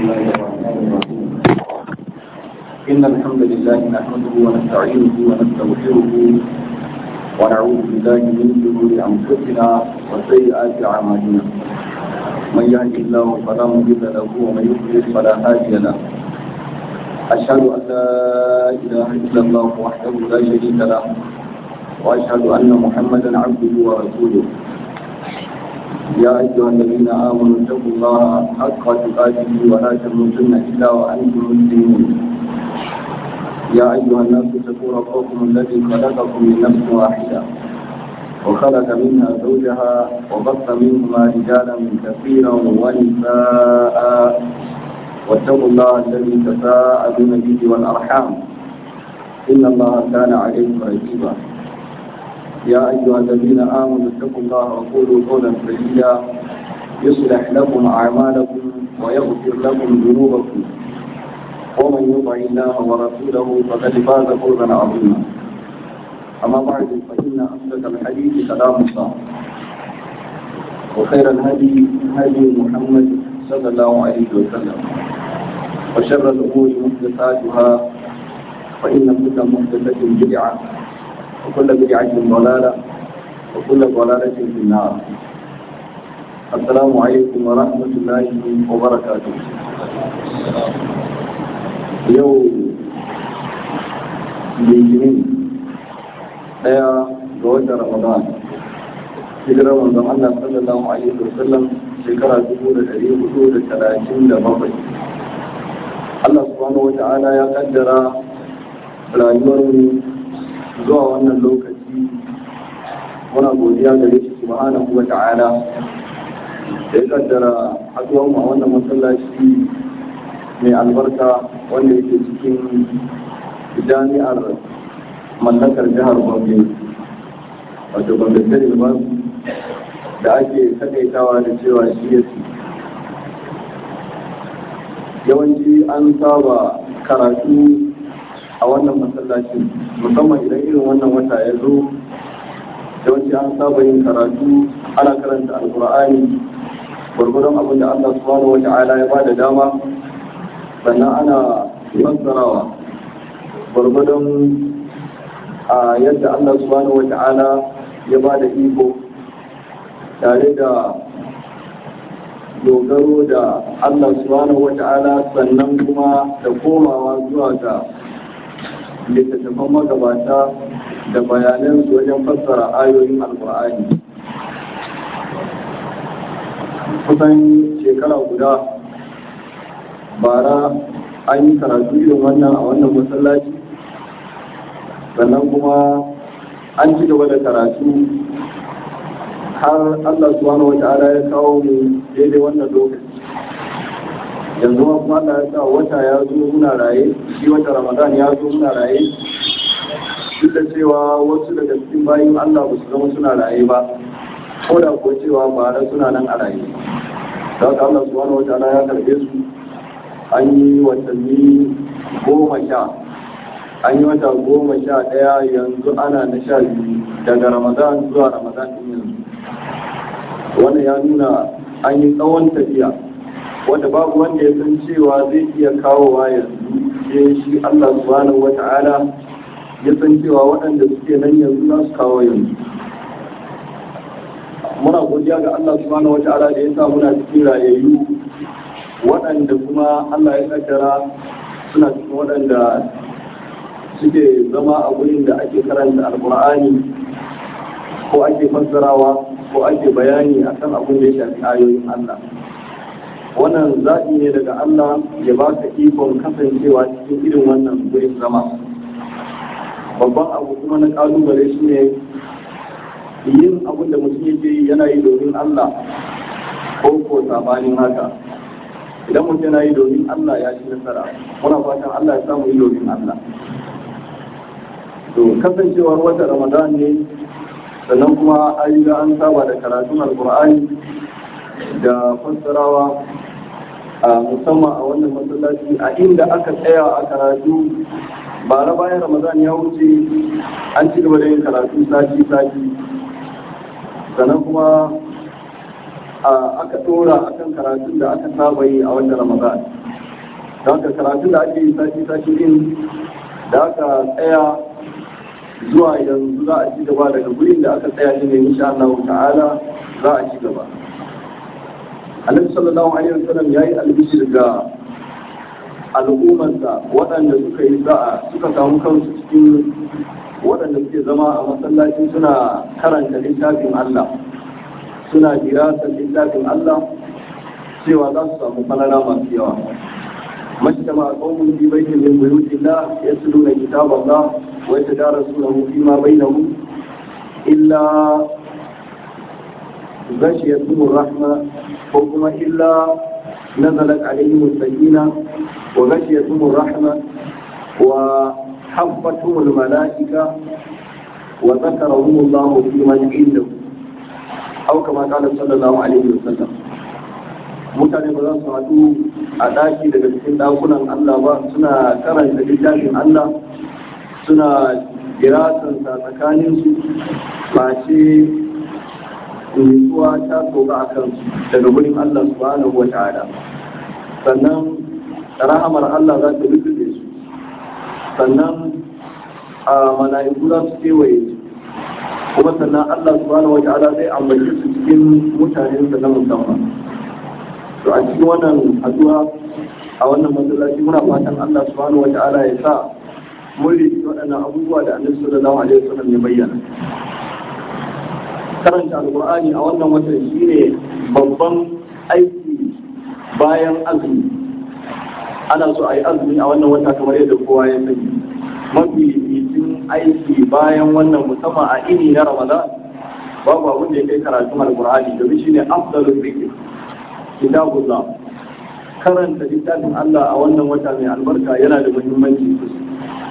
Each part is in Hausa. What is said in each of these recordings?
الله الرحمن الرحيم إن الحمد لله نحمده ونستعينه ونستغفره ونعوذ بالله من شرور أنفسنا وسيئات أعمالنا من يهد الله فلا مضل له ومن يضلل فلا هادي له أشهد أن لا إله إلا الله وحده لا شريك له وأشهد أن محمدا عبده ورسوله يا أيها الذين آمنوا اتقوا الله حق تقاته ولا تموتن إلا وأنتم مسلمون يا أيها الناس اتقوا ربكم الذي خلقكم من نفس واحدة وخلق منها زوجها وبث منهما رجالا كثيرا ونساء واتقوا الله الذي تساءلون به والأرحام إن الله كان عليكم رقيبا يا أيها الذين آمنوا اتقوا الله وقولوا قولا سديدا يصلح لكم أعمالكم ويغفر لكم ذنوبكم ومن يطع الله ورسوله فقد فاز فوزا عظيما أما بعد فإن أصدق الحديث كلام الله وخير الهدي هدي محمد صلى الله عليه وسلم وشر الأمور محدثاتها فإن كل محدثة بدعة وكل بدعة ضلالة وكل ضلالة في النار السلام عليكم ورحمة الله وبركاته يوم litinin daya ga watan ramadan hijirar manzon Allah sallallahu alaihi wasallam shekara dubu da ɗari hudu da talatin da bakwai Allah subhanahu wa ta'ala ya kaddara rayuwar mu zuwa wannan lokaci muna godiya gare shi subhanahu wa ta'ala da ya kaddara haduwar mu a wannan masallaci mai albarka wanda yake cikin jami'ar mallakar jihar Gombe wato Gombe State University da ake takaitawa da cewa shi yawanci an saba karatu a wannan masallacin musamman idan irin wannan wata ya zo yawanci an saba yin karatu ana karanta alkur'ani gwargwadon abin da Allah subhanahu wata'ala ya bada dama sannan ana fassarawa gwargwadon a yadda Allah subhanahu wata'ala ya bada iko tare da dogaro da Allah subhanahu wata'ala sannan kuma da komawa zuwa ga littattafan magabata da bayanan su wajen fassara ayoyin alkur'ani kusan shekara guda bara an yi karatu irin wannan a wannan masallaci sannan kuma an ci gaba da karatu har Allah subhanahu wa ta'ala ya kawo mu daidai wannan lokaci yanzu ma kuma Allah ya sa wata ya zo muna raye shi wata Ramadan ya zo muna raye duk da cewa wasu daga cikin bayin Allah ba su zama suna raye ba ko da kuwa cewa bara suna nan a raye da haka Allah subhanahu wa ta'ala ya karbe su an yi watanni goma sha an yi wata goma sha ɗaya yanzu ana na sha biyu daga Ramadan zuwa Ramadan ɗin yanzu wannan ya nuna an yi tsawon tafiya wanda babu wanda ya san cewa zai iya kawowa yanzu sai shi Allah subhanahu wata'ala ya san cewa waɗanda suke nan yanzu za su kawo yanzu muna godiya ga Allah subhanahu wata'ala da ya sa muna cikin rayayyu waɗanda kuma Allah ya kaddara suna cikin waɗanda suke zama a wurin da ake karanta alkur'ani ko ake fassarawa ko ake bayani akan abin da ya shafi ayoyin Allah wannan zaɓi ne daga Allah ya ba ka ikon kasancewa cikin irin wannan wurin zama babban abu kuma na ƙalubale shi ne yin abin da mutum yake yi yana yi domin Allah ko ko sabanin haka idan mutum yana yi domin Allah ya ci nasara muna fatan Allah ya samu yi domin Allah to kasancewar wata Ramadan ne sannan kuma an riga an saba da karatun alkur'ani da fassarawa a musamman a wannan masallaci a inda aka tsaya a karatu ba na bayan ramadan ya wuce an ci gaba da yin karatu sati sati sannan kuma aka dora akan karatun da aka saba yi a wannan ramadan da haka karatu da ake yi sati sati din da aka tsaya zuwa yanzu za a ci gaba daga gurin da aka tsaya ne insha Allah ta'ala za a ci gaba Annabi sallallahu alaihi wasallam yayi albishir ga al'ummarsa waɗanda suka yi za'a suka samu kansu cikin waɗanda suke zama a masallaci suna karanta littafin Allah suna dirasar littafin Allah cewa za su samu falala masu yawa majtama qaumun fi baitin min buyutillah yatluna kitaballah wa yatadarasunahu fima bainahum illa غشيتهم الرحمة وكما إلا نزلت عليهم السكينة وغشيتهم الرحمة وحفتهم الملائكة وذكرهم الله في من عنده أو كما قال صلى الله عليه وسلم mutane ba za su haɗu a ɗaki daga cikin ɗakunan Allah ba suna karanta littafin Allah suna girasansa tsakaninsu ba ce nutsuwa ta soka a kansu daga gurin Allah subhanahu wa ta'ala sannan rahamar Allah za ta rufe su sannan a mala'iku za su kewaye su kuma sannan Allah subhanahu wa ta'ala zai ambace su cikin mutanen sa na musamman to a cikin wannan addu'a a wannan masallaci muna fatan Allah subhanahu wa ta'ala ya sa mun rike waɗannan abubuwa da Annabi sallallahu alaihi wasallam ya bayyana karanta alkur'ani a wannan watan shine babban aiki bayan azumi ana so a yi azumi a wannan wata kamar yadda kowa ya sani mafi yitin aiki bayan wannan musamman a ini na ramadan babu abin da ya kai karatun alkur'ani domin shine afdalul zikr kitabullah karanta littafin Allah a wannan wata mai albarka yana da muhimmanci sosai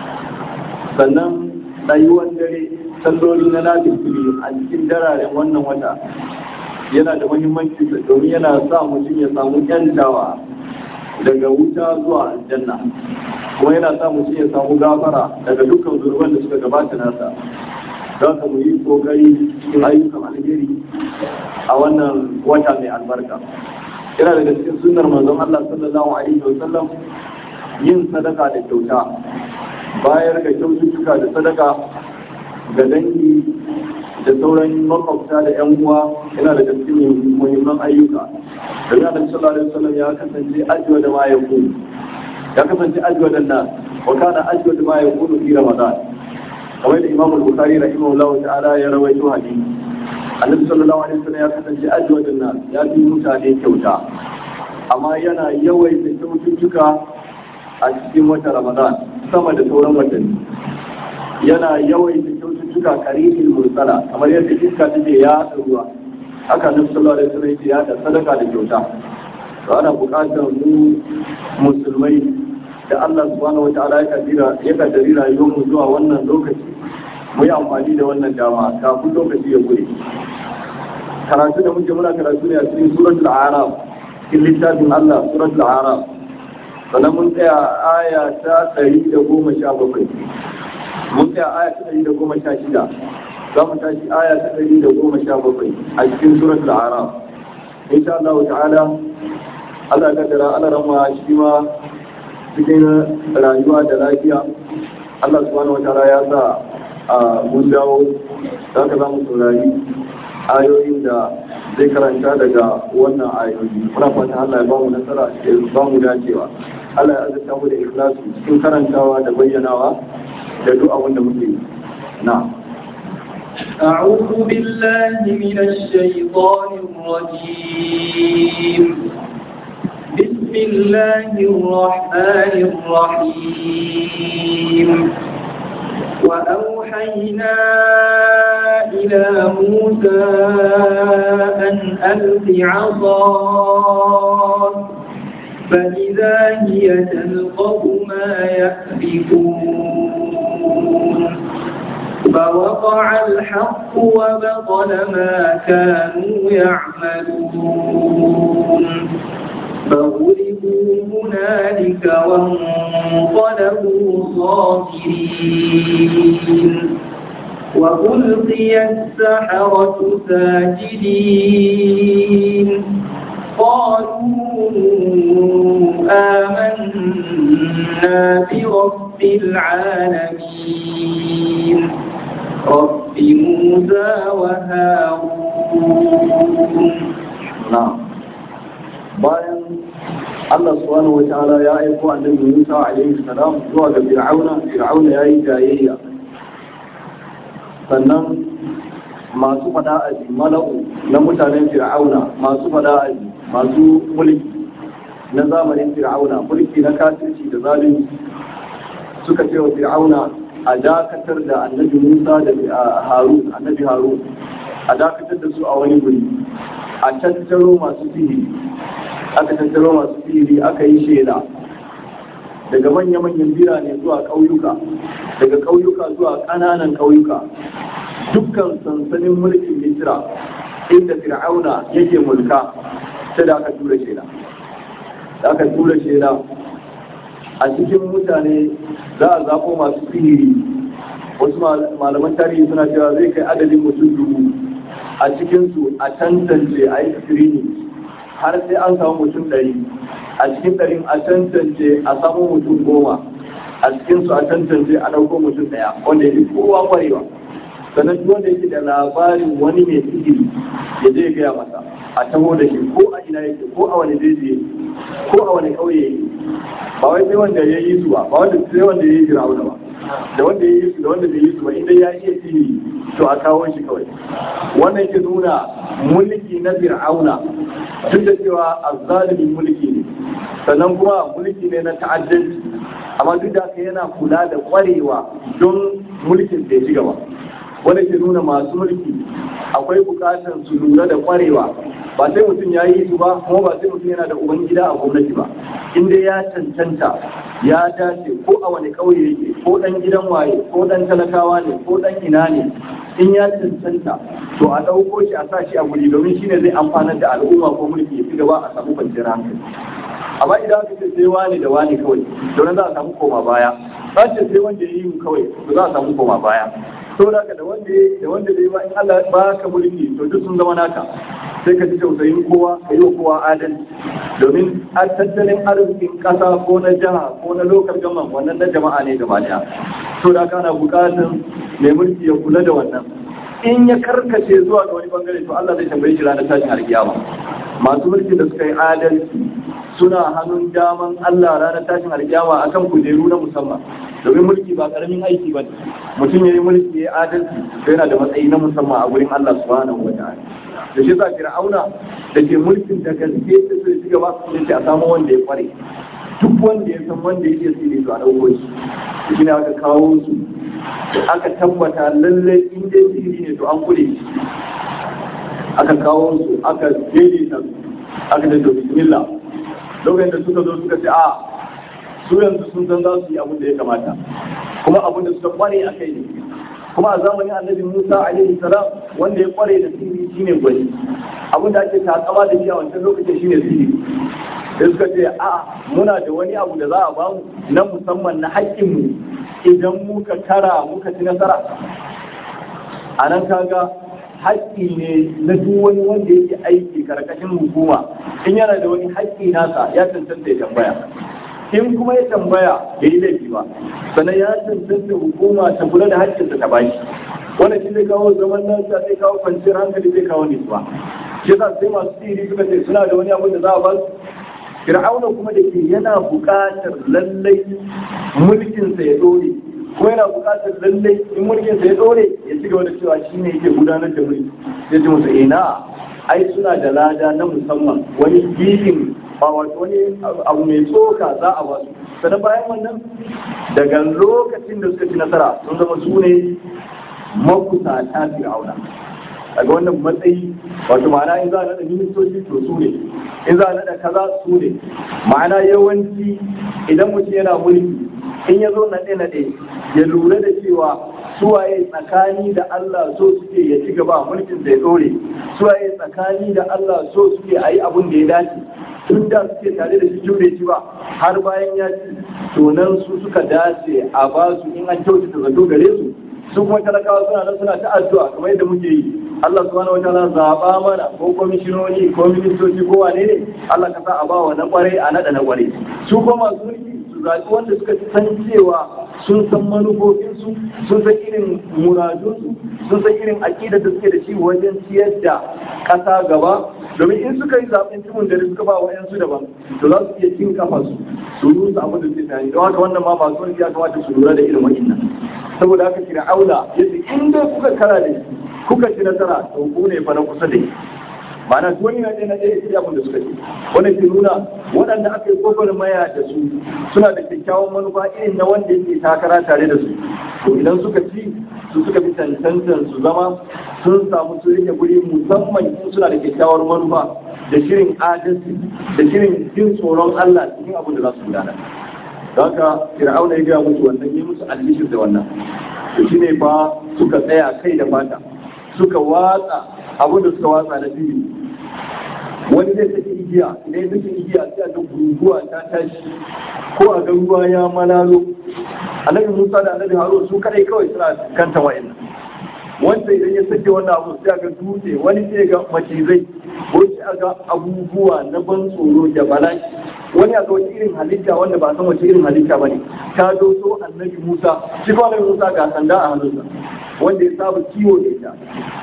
sannan rayuwar dare salloli na nafisiri a cikin dararen wannan wata yana da muhimmanci domin yana sa mutum ya samu yantawa daga wuta zuwa aljanna kuma yana sa mutum ya samu gafara daga dukkan zurban da suka gabata nasa za ka mu yi kokari cikin ayyukan alheri a wannan wata mai albarka yana daga cikin sunnar manzon Allah sallallahu alaihi wa sallam yin sadaka da kyauta bayar da kyaututtuka da sadaka ga dangi da sauran makwabta da yan uwa yana da cikin muhimman ayyuka da ya da sallallahu alaihi wasallam ya kasance ajwa da ma yakun ya kasance ajwa da nas wa kana ajwa da ma yakun fi ramadan kamar da imam al-bukhari rahimahullahu ta'ala ya rawaito hadisi annabi sallallahu alaihi wasallam ya kasance ajwa da nas ya fi mutane kyauta amma yana yawaita kyaututtuka a cikin wata ramadan sama da sauran watanni yana yawaita kyaututtuka karihin mursala kamar yadda iska take ya ruwa haka nan sallallahu alaihi wasallam ya da sadaka da kyauta to ana buƙatar mu musulmai da Allah subhanahu wataala ya kadira ya kaddari rayuwar mu zuwa wannan lokaci mu yi amfani da wannan dama kafin lokaci ya gure karatu da muke muna karatu ne a cikin suratul a'raf cikin littafin Allah suratul a'raf sannan mun tsaya aya ta ɗari da goma sha bakwai mun tsaya aya ta ɗari da goma sha shida za mu tashi aya ta ɗari da goma sha bakwai a cikin surat al-araf insha Allah ta'ala Allah ka dara Allah rama shi ma cikin rayuwa da lafiya Allah subhanahu wa ta'ala ya sa mun dawo za ka za mu saurari ayoyin da zai karanta daga wannan ayoyi muna fatan Allah ya ba mu nasara ya ba mu dacewa Allah ya azurta mu da ikhlasi cikin karantawa da bayyanawa da duk abin da muke yi na أعوذ بالله من الشيطان الرجيم بسم الله الرحمن الرحيم وأوحينا إلى موسى أن ألق عصاك فإذا هي تلقف ما يأفكون فوقع الحق وبطل ما كانوا يعملون فغلبوا هنالك وانقلبوا صاغرين وألقي السحرة ساجدين قالوا برب العالمين رب موسى وهارون na'am bayan Allah subhanahu wa ta'ala ya aiko annabi Musa alaihi salam zuwa ga Fir'auna Fir'auna yayi jayayya sannan masu fada aji mala'u na mutanen Fir'auna masu fada aji masu mulki na zamanin Fir'auna mulki na kafirci da zalunci suka ce wa Fir'auna a dakatar da annabi Musa da Harun annabi Harun a dakatar da su a wani guri a tattaro masu sihiri aka tattaro masu sihiri aka yi shela daga manya-manyan birane zuwa ƙauyuka daga ƙauyuka zuwa ƙananan ƙauyuka dukkan sansanin mulkin misira inda fir'auna yake mulka sai da aka tura shela da aka tura shela a cikin mutane za a zaɓo masu sihiri wasu malaman tarihi suna cewa zai kai adadin mutum dubu a cikinsu a tantance a yi screening har sai an samu mutum ɗari a cikin ɗarin a tantance a samu mutum goma a cikinsu a tantance a ɗauko mutum ɗaya wanda ya fi kowa kwarewa sannan duk wanda yake da labarin wani mai sihiri ya je gaya masa a taho da shi ko a ina yake ko a wani jeji yake ko a wani ƙauye yake ba wai sai wanda ya yi su ba ba wanda sai wanda ya yi firawuna ba da wanda ya yi su da wanda bai yi su ba idan ya iya sihiri to a kawo shi kawai wannan ke nuna mulki na fir'auna duk da cewa azzalimin mulki ne sannan kuma mulki ne na ta'addanci amma duk da haka yana kula da kwarewa don mulkin da ya ci gaba wanda ke nuna masu mulki akwai bukatar su lura da kwarewa ba sai mutum ya yi su ba kuma ba sai mutum yana da uban gida a gwamnati ba in dai ya cancanta ya dace ko a wani ƙauye yake ko ɗan gidan waye ko ɗan talakawa ne ko ɗan ina ne in ya cancanta to a ɗauko shi a sa shi a guri domin shine zai amfanar da al'umma ko mulki ya ci gaba a samu kwanciyar hankali amma idan aka ce sai wani da wani kawai don za a samu koma baya ba ce sai wanda ya yi mu kawai to za a samu koma baya saboda haka da wanda ya da wanda bai ba in Allah ba ka mulki to duk sun zama naka sai ka ji tausayin kowa ka yi wa kowa adalci domin a tattalin arzikin kasa ko na jiha ko na lokal gaman wannan na jama'a ne gaba daya to da kana bukatar mai mulki ya kula da wannan in ya karkace zuwa ga wani bangare to Allah zai tambaye shi ranar tashin alkiyama masu mulki da suka yi adalci suna hannun daman Allah ranar tashin alkiyama akan kujeru na musamman domin mulki ba karamin aiki ba mutum ya yi mulki ya yi adalci to yana da matsayi na musamman a gurin Allah subhanahu wa ta'ala da shi sa fir'auna da ke mulkin da gaske ta so ci gaba ya ce a samu wanda ya kware duk wanda ya san wanda yake sirri to a dauko shi shi ne aka kawo su aka tabbata lallai in dai sirri ne to an kure shi aka kawo su aka daidaita su aka da bismillah lokacin da suka zo suka ce a su yanzu sun san za su yi abin da ya kamata kuma abin da suka kware a kai ne kuma a zamanin annabi musa alaihi salam wanda ya kware da sirri shine gwani abin da ake takama da shi a wancan lokacin shine sirri sai suka ce a muna da wani abu da za a bamu na musamman na haƙƙinmu idan muka tara muka ci nasara a nan kaga haƙƙi ne na duk wani wanda yake aiki karkashin hukuma in yana da wani haƙƙi nasa ya cancanta ya tambaya in kuma ya tambaya bai yi laifi ba sannan ya cancanta hukuma ta kula da haƙƙinsa ta bashi wannan shi zai kawo zaman lafiya zai kawo kwanciyar hankali zai kawo nutsuwa shi yasa sai masu sihiri suka ce suna da wani abu da za a ba su fir'auna kuma da ke yana buƙatar lallai mulkinsa ya dore ko yana buƙatar lallai in mulkinsa ya dore ya ci gaba da cewa shi ne yake gudanar da mulki ya ce musu ina ai suna da lada na musamman wani gifin ba wato wani abu mai tsoka za a basu sannan bayan wannan daga lokacin da suka ci nasara sun zama su ne makusata fir'auna daga wannan matsayi wato ma'ana in za a naɗa ministoci to su ne in za a naɗa kaza su ne ma'ana yawanci idan mutum yana mulki in ya zo naɗe-naɗe ya lura da cewa suwaye tsakani da Allah so suke ya ci gaba mulkin da ya ɗore suwaye tsakani da Allah so suke a yi abin da ya dace tun da suke tare da shi jure shi ba har bayan ya ci to nan su suka dace a ba su in an kyautata zato gare su su kuma talakawa suna nan suna ta addu'a kamar yadda muke yi Allah subhanahu wa ta'ala zaba mana ko komishinoni ko ministoci ko wane ne Allah ka sa a bawa na kwarai a nada na kwarai su kuma masu mulki su su zaɓi wanda suka san cewa sun san manufofinsu sun san irin muradunsu sun san irin aƙidar da suke da shi wajen ciyar da ƙasa gaba domin in suka yi zaɓen cimin da suka ba wa yansu daban to za su iya cin kafa su su rusa abin da suke tunani don haka wannan ma masu wani ya kamata su lura da irin wa'innan saboda haka shi aula yace in dai kuka kara da shi kuka ci nasara to ku ne fa na kusa da shi ma'ana duk wani na ɗaya na ɗaya sai abin da suka ce wannan ke nuna waɗanda aka yi kofar maya da su suna da kyakkyawan manufa irin na wanda yake takara tare da su to idan suka ci su suka fi cancantan su zama sun samu su rike guri musamman in suna da kyakkyawar manufa da shirin adalci da shirin jin tsoron Allah cikin abin da za su gudanar don haka fir'auna ya gaya musu wannan yi musu albishir da wannan to shine fa suka tsaya kai da fata suka watsa abin da suka watsa na fili wani zai saki igiya idan ya saki igiya sai a ga guguwa ta tashi ko a ga ruwa ya malalo annabi musa da annabi harun su kadai kawai suna kanta wa'annan wanda idan ya sake wannan abu sai a ga dutse wani sai ga macizai ko sai a ga abubuwa na ban tsoro da bala'i wani a ga wani irin halitta wanda ba san wace irin halitta ba ne ta doso annabi musa shi kuma annabi musa ga sanda a hannunsa wanda ya saba kiwo da ita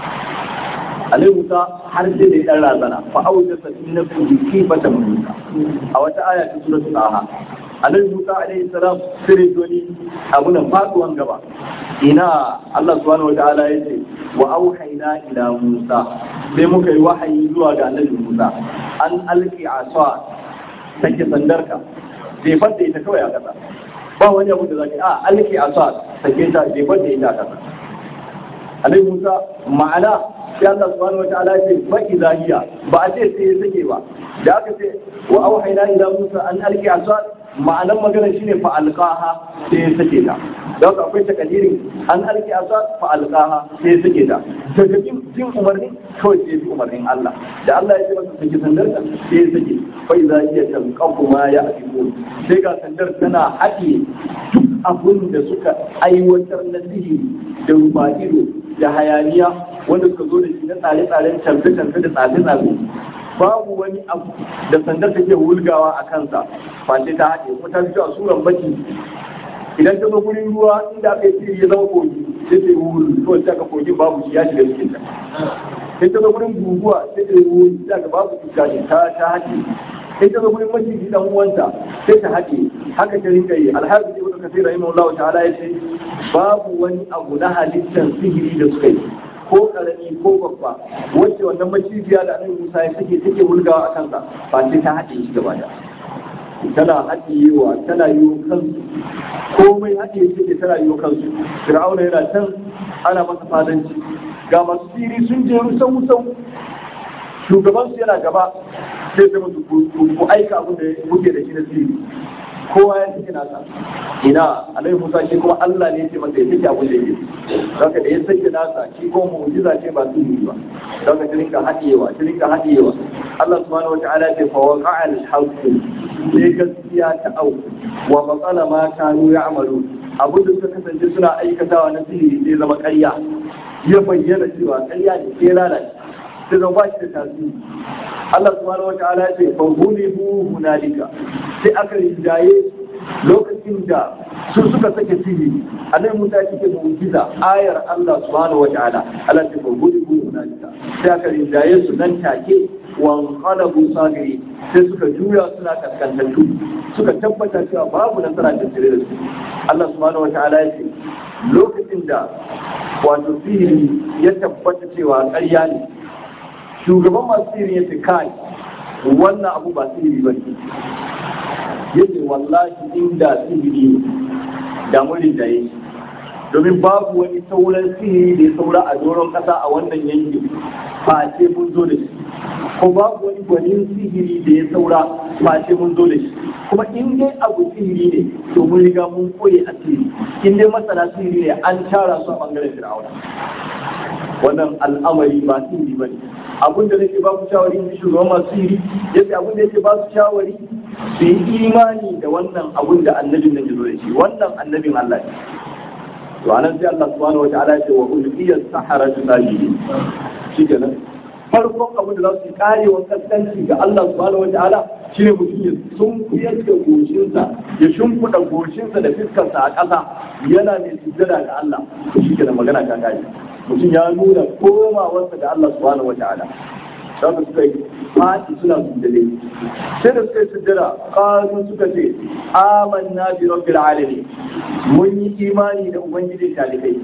alai musa har sai da ya dan razana fa auja sakin nafsi kifata musa a wata aya ta suratul taha alai musa alaihi salam sai doni abunan faduwan gaba ina Allah subhanahu wataala yace wa auhayna ila musa sai muka yi wahayi zuwa ga annabi musa an alqi asa take sandarka sai fadda ita kawai a kasa ba wani abu da zaki a alqi asa take ta sai fadda ita a kasa alai musa ma'ana sai Allah subhanahu wa ta'ala ce fa idza hiya ba a ce sai ya sake ba da aka ce wa auhayna ila musa an alqi asad ma'anan maganar shine fa alqaha sai ya sake ta da haka akwai takadirin an alqi asad fa alqaha sai ya sake ta daga jin jin umarni kawai sai bi umarnin Allah da Allah ya ce masa sake sandar ta sai ya sake fa idza hiya tanqabu ma ya'fikun sai ga sandar tana haɗe duk abun da suka aiwatar na sihiri da rufa ido da hayaniya wanda suka zo da shi na tsare-tsaren canfe-canfe da tsafe-tsafe babu wani abu da sandar take wulgawa a kansa face ta haɗe kuma ta fito a suran baki idan ta zo gurin ruwa inda aka yi ya zama kogi sai ta yi wuri kawai sai aka kogin babu shi ya shiga cikin ta sai ta zo gurin guguwa sai ta yi wuri sai aka babu iska ne ta ta haɗe sai ta zo gurin maciji dan uwanta sai ta haɗe haka ta rinka yi alhaji ibnu kasir rahimahullahu ta'ala ya ce babu wani abu na halittar sihiri da suka yi ko karami ko babba wacce wannan macijiya da annabi Musa ya take take wulgawa a kansa ba sai ta haɗe shi gaba da tana haɗiyewa tana yi kansu komai haɗiye take tana yi kansu fir'auna yana can ana masa fadanci ga masu siri sun je sau sau shugabansu yana gaba sai zama su ku aika abin da kuke da shi na siri kowa ya take nasa ina alaihi musa shi kuma Allah ne ce masa ya take abin da yake zaka da ya sake nasa shi ko mu'jiza ce ba su yi ba zaka ta rinka hadiyewa ta rinka hadiyewa Allah subhanahu wa ta'ala ce fa waqa'a al-haqq sai gaskiya ta au wa matsala ma kanu ya'malu abin da suka kasance suna aikatawa na sihiri sai zama ƙarya ya bayyana cewa ƙarya ne sai lalace sai zama ba shi da tasiri Allah subhanahu wata'ala ya ce fa hulibu hunalika sai aka rinjaye lokacin da su suka sake sihiri annabi Musa ya ce mu'jiza ayar Allah subhanahu wata'ala Allah ce fa hulibu hunalika sai aka rinjaye su nan take wan qalabu sagiri sai suka juya suna kaskantattu suka tabbata cewa babu nasara da tare da su Allah subhanahu wata'ala ya ce lokacin da wato sihiri ya tabbata cewa ƙarya ne shugaban masu sihiri ya ce kai wannan abu ba sihiri ba ne yace wallahi inda sihiri ne da murin da yake domin babu wani sauran sihiri da ya saura a doron kasa a wannan yankin face mun zo da shi ko babu wani gwanin sihiri da ya saura face mun zo da shi kuma in dai abu sihiri ne to mun riga mun koye asiri in dai masana sihiri ne an tara su a bangaren fir'auna wannan al'amari ba sihiri ba ne abin da nake ba ku shawari in shugaban masu sihiri yace abin da yake ba su shawari su yi imani da wannan abin da annabin nan ya zo da shi wannan annabin Allah ne to anan sai Allah subhanahu wa ta'ala ya ce wa ulqiya sahara sajidin shikenan farkon abin da za su kare wa kaskanci ga Allah subhanahu wa ta'ala shine mutum ya sunkuyar da goshinsa ya shimfiɗa goshinsa da fiskarsa a ƙasa yana mai sujjada ga Allah to shi kenan magana ta kare mutum ya nuna komawarsa ga Allah subhanahu wa ta'ala saka suka yi fati suna sujjade sai da suka yi sujjada ƙaru suka ce amanna bi rabbil alamin mun yi imani da ubangijin talibai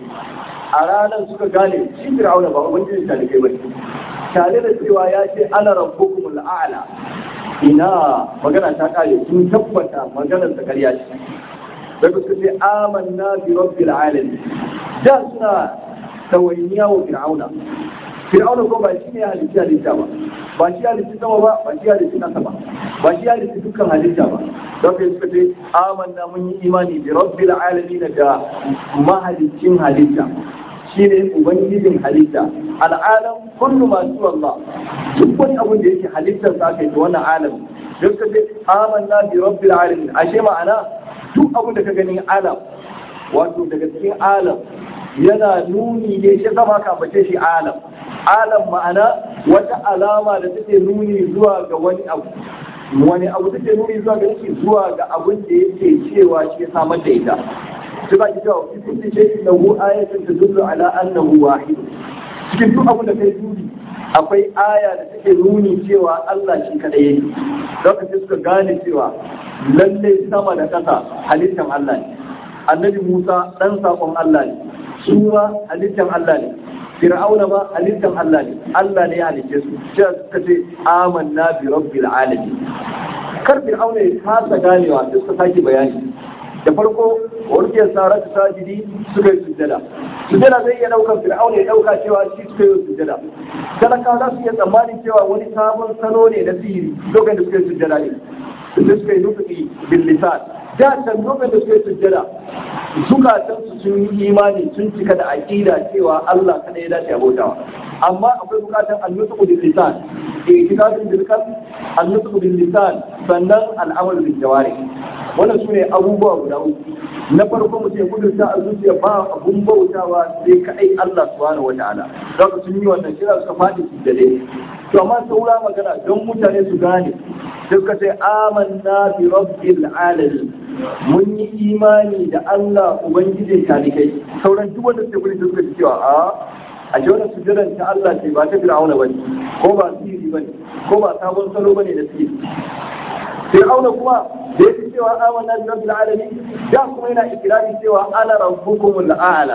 a ranar suka gane shi fir'auna ba ubangijin talibai ba tare da cewa ya ce ana rabbukumul a'la ina magana ta kare sun tabbata maganar ta karya ce daga suka ce amanna bi rabbil alamin da suna tawainiya wa fir'auna fir'auna ko ba shi ne halitta halitta ba ba shi halitta sama ba ba shi halitta kasa ba ba shi halitta dukkan halitta ba don kai suka ce amanna mun yi imani bi rabbil alamin da mahalicin halitta shi ne ubangijin halitta al'alam kullu ma su Allah duk wani abin da yake halittar sa aka yi wannan alam duk ka ce amanna bi rabbil alamin ashe ma'ana duk abin da ka gani alam wato daga cikin alam yana nuni ne shi zama ka bace shi alam alam ma'ana wata alama da take nuni zuwa ga wani abu wani abu take nuni zuwa ga yake zuwa ga abin da yake cewa shi ya samar da ita sai ba ki cewa fi kulli shay'in lahu ayatun tadullu ala annahu wahid cikin duk abin da kai dubi akwai aya da take nuni cewa Allah shi kadai yake lokacin suka gane cewa lalle sama da ƙasa halittan Allah ne annabi Musa dan sakon Allah ne sura halittan Allah ne Fir'auna ma halittan Allah ne Allah ne ya halicce su sai suka ce amanna bi rabbil alamin kar Fir'auna ya kasa ganewa sai suka sake bayani da farko warkiyar saratu sajidi suka yi sujjada sujjada zai iya daukar fir'auna ya dauka cewa shi suka yi sujjada talaka za su iya tsammanin cewa wani sabon salo ne na sihiri lokacin da suka yi sujjada ne da suka yi nufi bil lisan da can lokacin da suka yi sujjada zukatan su sun yi imani sun cika da aqida cewa Allah kada ya dace abotawa amma akwai bukatan annutu bil lisan itikadun bil qalb annutu bil lisan sannan al'amal bil jawari wannan su ne abubuwa guda uku na farko mu ce gudun sa a zuciya ba abun bautawa sai kaɗai Allah subhanahu wa ta'ala za ku sun yi wannan kira suka faɗi su da dai to amma saura magana don mutane su gane sai suka ce amanna bi rabbil alamin mun yi imani da Allah ubangijin talikai sauran duk wanda suke gurin suka ce cewa a a ce wannan sujudan ta Allah ce ba ta fir'auna bane ko ba sihiri bane ko ba sabon salo bane da sihiri fir'auna kuma da yake cewa amanna bi rabbil alamin da kuma yana ikirarin cewa ana rabbukumul a'la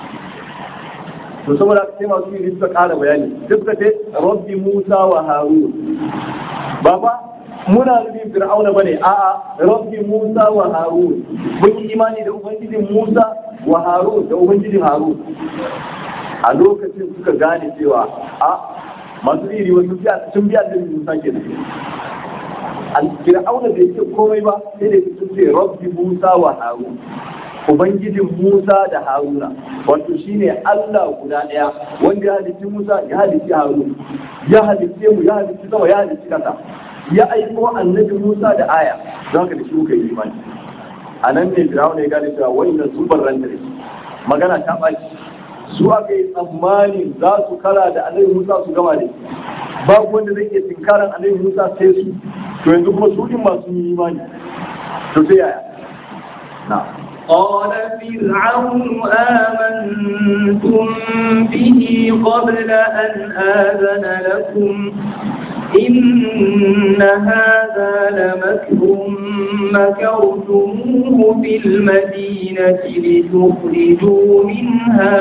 to saboda sai masu yi suka kara bayani sai suka ce rabbi musa wa harun baba muna nufin fir'auna bane a'a rabbi musa wa harun mun yi imani da ubangijin musa wa harun da ubangijin harun a lokacin suka gane cewa a masu iri wasu sun biya da musa ke da fir'auna bai ce komai ba sai da sun ce rabbi musa wa harun ubangijin musa da haruna wato shine allah guda daya wanda ya halicci musa ya halicci harun ya halicce mu ya halicci sama ya halicci kasa ya aiko annabi musa da aya don haka da shi muka yi imani a nan ne fir'auna ya gane cewa wannan su barranta da shi magana ta ɓaci su aka yi tsammanin za su kara da annabi musa su gama da shi babu wanda zai iya tinkaran annabi musa sai su to yanzu kuma su din masu yi imani to sai yaya na قال فرعون آمنتم به قبل أن آذن لكم إن هذا لمكر مكرتموه في المدينة لتخرجوا منها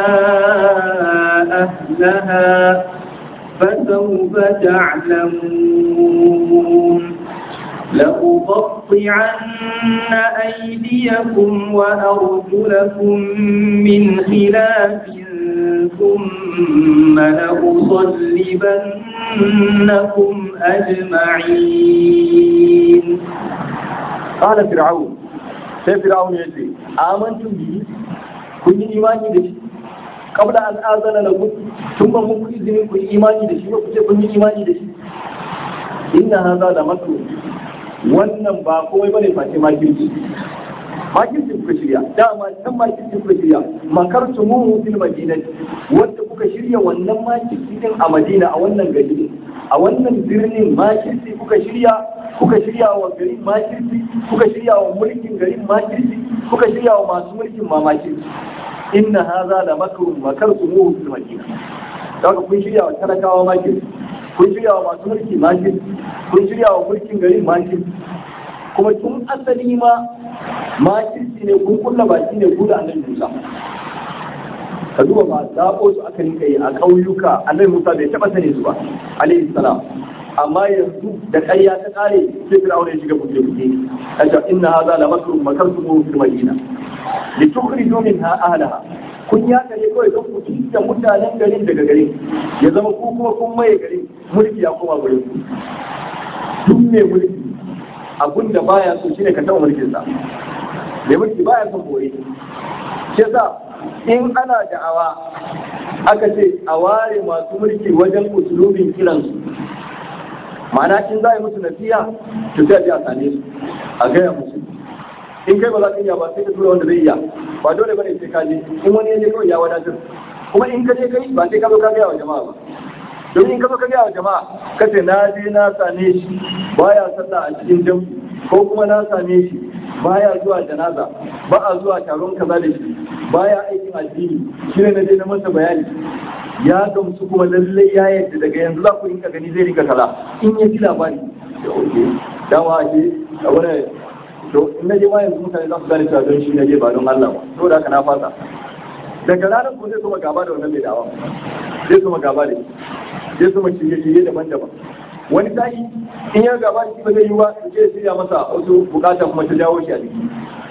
أهلها فسوف تعلمون لأقطعن أيديكم وأرجلكم من خلاف ثم لأصلبنكم أجمعين قال فرعون sai fir'aun ya ce amantum bihi kun yi imani da shi kabla an azana lakum tun ba muku izinin ku yi imani da shi ba ku ce kun yi imani da shi inna hadha la makru wannan ba komai bane face makirci makirci kuka shirya dama can makirci kuka shirya makartu mu fil madinati wanda kuka shirya wannan makirci din a madina a wannan gari a wannan birnin makirci kuka shirya kuka shirya wa garin makirci kuka shirya wa mulkin garin makirci kuka shirya wa masu mulkin ma makirci inna hadha la makrun makartu mu fil madina daga kun shirya wa talakawa makirci kun shirya wa masu mulki makirci kun shirya wa mulkin garin makirci kuma tun asali ma makirci ne kun kulla baki ne ku da annabi Musa ka duba ba zaɓo su aka rinka yi a ƙauyuka annabi Musa bai taɓa sani su ba alaihi salam amma yanzu da ƙarya ta ƙare sai Fir'auna ya shiga buge buge kace inna hadha la makrun makartum fil madina li tukhriju minha ahlaha kun ya kare kawai don ku da mutanen garin daga garin ya zama ku kuma kun maye garin mulki ya koma gurin ku duk mai mulki abun da baya so shine ka taɓa mulkin sa mai mulki baya son bore shi yasa in ana da'awa aka ce a ware masu mulki wajen usulubin kiransu ma'ana in za a yi musu nasiha to sai a je a same su a gaya musu in kai ba za ka iya ba sai ka tura wanda zai iya ba dole bane sai ka je in wani ya je kawai ya wadatar kuma in ka je kai ba sai ka zo ka gaya wa jama'a ba don in ka zo ka gaya wa jama'a ka ce na je na same shi baya sallah a cikin jam'i ko kuma na same shi baya zuwa janaza ba a zuwa taron kaza da shi baya aikin addini shi ne na je na masa bayani ya gamsu kuma lallai ya yadda daga yanzu za ku rinka gani zai rinka kaza in ya ji labari da oke dama ake a wani to in na je ma yanzu mutane za su gane cewa don shi na je ba don Allah ba to da haka na fasa daga ranar ko zai kuma gaba da wannan mai dawa zai kuma gaba da shi zai kuma shirye-shirye daban-daban wani sa'i in ya gaba da shi ba zai yi ba su ce shirya masa wasu bukata kuma ta jawo shi a jiki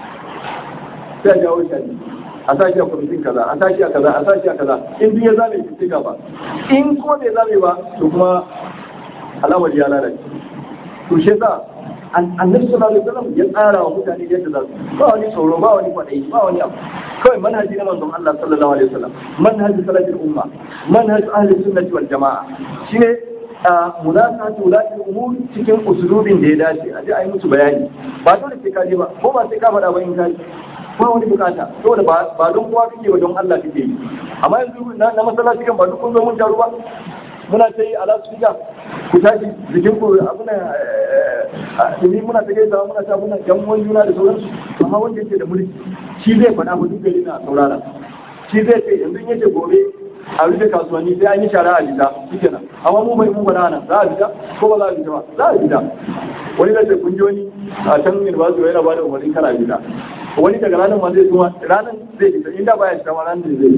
sai a jawo shi a jiki a sa shi a kwamitin kaza a sa shi a kaza a sa shi a kaza in duk ya zame shi sai gaba in kuma bai zame ba to kuma alamar ya lalace to shi yasa annabi sallallahu alaihi wasallam ya tsara wa mutane yadda za su ba wani tsoro ba wani kwadai ba wani abu kawai manhaji na manzon Allah sallallahu alaihi wasallam manhaji salatul umma manhaji ahli sunnati wal jamaa shine munasatu wulatul umur cikin usulubin da ya dace a je a yi musu bayani ba dole sai ka je ba ko ba sai ka faɗa ba in ka ba wani bukata saboda ba don kowa kake ba don Allah kake yi amma yanzu na masallaci kan ba duk kun zo mun taru ba muna ta yi ala su ku tashi jikin ku abuna ni muna ta gaisa muna ta muna yan wani juna da sauransu amma wanda yake da mulki shi zai faɗa ba duk gari na saurara shi zai ce yanzu in yace gobe a rufe kasuwanni sai an yi shara a gida shike nan amma mu bai mu bana nan za a fita ko ba za a fita ba za a fita wani da ce kun ji wani a can university yana ba da umarnin kana fita wani daga ranar ma zai zuwa ranar zai fita inda baya fita ma ranar zai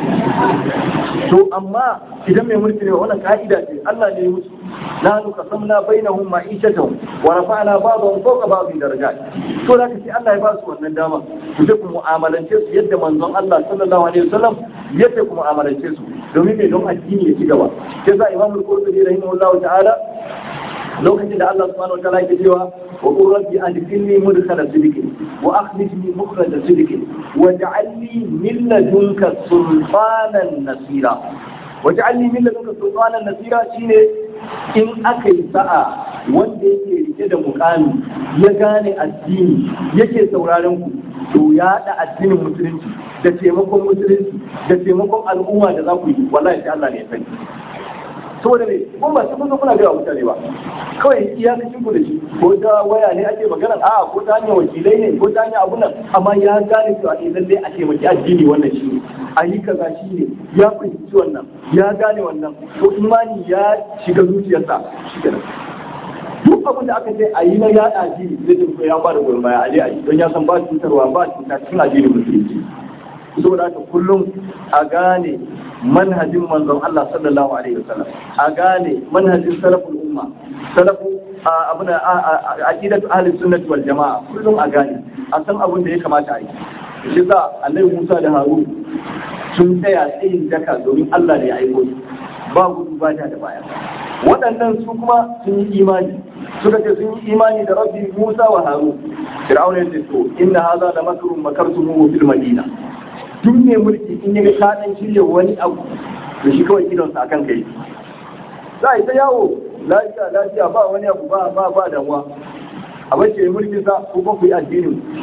fita to amma idan mai mulki ne wannan ka'ida ce Allah ne ya musu nahnu qasamna bainahum ma'ishatan wa rafa'na ba'dahum fawqa ba'dhin darajat to da sai Allah ya ba su wannan dama ku je ku mu'amalance su yadda manzon Allah sallallahu alaihi wasallam yadda ku mu'amalance su domin mai don addini ya ci gaba sai sa Imam Al-Qurtubi rahimahullahu ta'ala lokacin da Allah subhanahu wa ta'ala yake cewa وقل ربي أدخلني مدخل صدق وأخرجني مخرج صدق واجعل لي من لدنك سلطانا نصيرا واجعل لي من لدنك سلطانا نصيرا شيني in aka yi sa'a wanda yake rike da mukami ya gane addini yake sauraron ku to ya da addinin musulunci da taimakon musulunci da taimakon al'umma da za ku yi wallahi sai Allah ne ya sani saboda ne ko ba sai kun zo kuna ga mutane ba kawai iyakacin ku da shi ko ta waya ne ake magana a ko ta hanyar wakilai ne ko ta hanyar abun nan amma ya gane cewa eh lalle a taimaki addini wannan shi ne a yi kaza shi ne ya fahimci wannan ya gane wannan to imani ya shiga zuciyarsa shi kenan duk abin da aka ce a yi na yaɗa addini zai tafi ya ba da goyon baya a je a yi don ya san ba cutarwa ba cuta cikin addinin musulunci saboda haka kullum a gane manhajin manzon Allah sallallahu alaihi wasallam a gane manhajin salaful umma salafu abin da aqidatu ahli sunnati wal jamaa kullum a gane a san abin da ya kamata a yi shi sa annabi Musa da Harun sun tsaya tsayin daka domin Allah ne ya aiko su ba gudu ba da baya waɗannan su kuma sun yi imani suka ce sun yi imani da rabbi Musa wa Harun Fir'auna ya ce to inna hadha la makrun makartumuhu fil madina duk mai mulki in yaga ka dan shirya wani abu to shi kawai idonsa akan kai za a yi ta yawo lafiya lafiya ba wani abu ba ba ba damuwa a bace mulkin sa ko ba ku yi addinin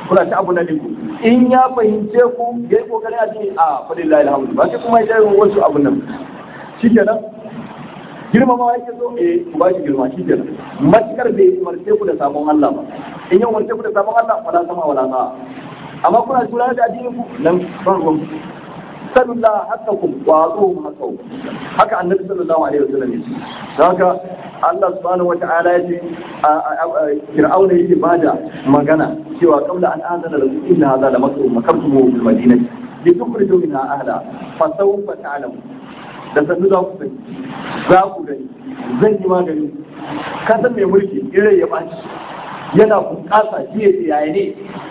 kuna ta abu na liku in ya fahimce ku ya yi kokarin addini a fadillahi alhamdu ba sai kuma ya yi wasu abun nan shikenan girmama yake so eh ku ba shi girma shikenan matukar bai umarce ku da sabon Allah ba in ya umarce ku da sabon Allah wala sama wala sa amma kuna tura da addinin ku nan ban ruwan sallallahu haqqakum wa atuhum haqqakum haka annabi sallallahu alaihi wasallam ya ce haka Allah subhanahu wata'ala ya ce Fir'auna yake bada magana cewa qabla an azana lakum inna hadha la makru makartum bil madinati litukhriju minha ahla fa sawfa ta'lamu da sannu za ku sani za ku gani zan yi magani ka san mai mulki irai ya baci yana bunƙasa jiya yaya ne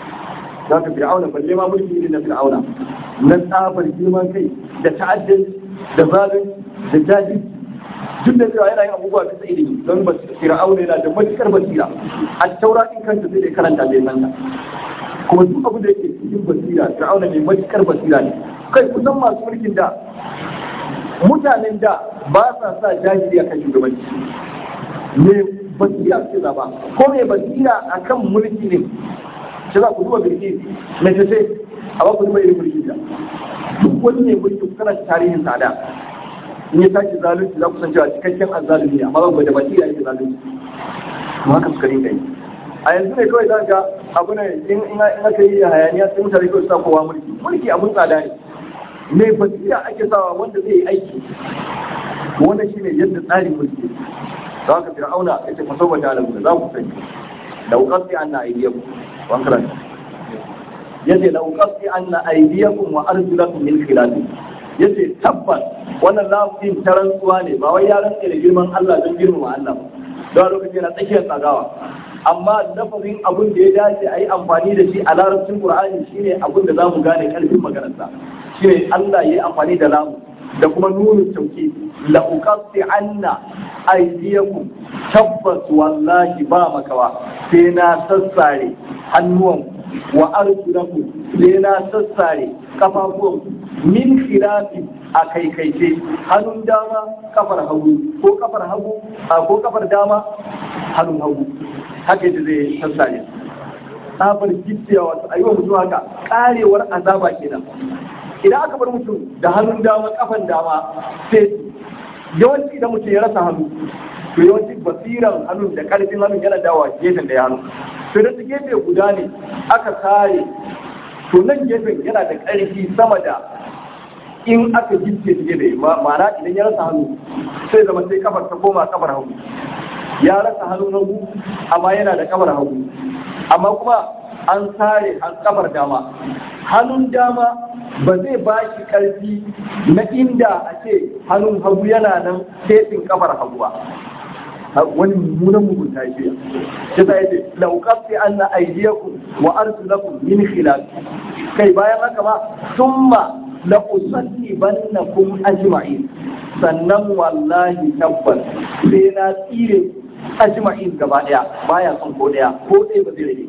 za ka fir'auna balle ma mulki irin na fir'auna na tsabar girman kai da ta'addanci da zalunci da jahilci duk da cewa yana yin abubuwa bisa ilimi don ba fir'auna yana da matukar basira a taura in kanta sai dai karanta bai san ta kuma duk abu da yake cikin basira fir'auna mai matukar basira ne kai kusan masu mulkin da mutanen da ba sa sa jahili akan shugabanci me basira ce ba ko me basira akan mulki ne shi za ku duba birki na ce a ba ku duba irin mulki da duk wani ne mulki kana tarihin tsada in ya tashi zalunci za ku san cewa cikakken azzalumi ne amma ba da basira yake zalunci to haka suka rinka yi a yanzu ne kawai za ga abu ne in aka yi hayaniya sai mutane kawai sa kowa mulki mulki abun tsada ne mai basira ake sawa wanda zai yi aiki wannan shine yadda tsarin mulki za ka fir'auna yace fa sawfa ta'lamu za ku sani da uqatti anna aydiyakum wa ankara yace la uqatti anna aydiyakum wa arjulakum min khilaf yace tabbas wannan lafin tarantsuwa ne ba wai ya rantsa da girman Allah don girmama Allah ba don lokacin na tsakiyar tsagawa amma lafazin abin da ya dace a yi amfani da shi a larabcin Qur'ani shine abin da za mu gane karfin maganarsa shine Allah ya yi amfani da lamu da kuma nunu tauki la uqatti anna aydiyakum tabbas wallahi ba makawa sai na sassare hannuwan wa arjulakum sai na sassare kafafuwan min khilafi a kaikaice hannun dama kafar hagu ko kafar hagu ko kafar dama hannun hagu haka yadda zai sassare tsabar gittiya wato a yi wa mutum haka karewar azaba kenan idan aka bar mutum da hannun dama kafan dama sai yawanci idan mutum ya rasa hannu to yawanci basiran hannun da karfin hannun yana dawa gefen da ya hannu to da gefe guda ne aka kare to nan gefen yana da karfi sama da in aka gitse shi da ma'ana idan ya rasa hannu sai zama sai kafar ta koma kafar hagu ya rasa hannun hagu amma yana da kafar hagu amma kuma an sare kafar dama hannun dama ba zai ba shi ƙarfi na inda a ce hannun hagu yana nan setin kafar hagu ba wani mummunan mugunta ya shirya shi ta yace lauƙafi an na aidiyakum wa arsulakum min khilaf kai bayan haka ma summa la usallibannakum ajma'in sannan wallahi tabbas sai na tsire ajma'in gaba daya baya son ko daya ko ɗaya ba zai rage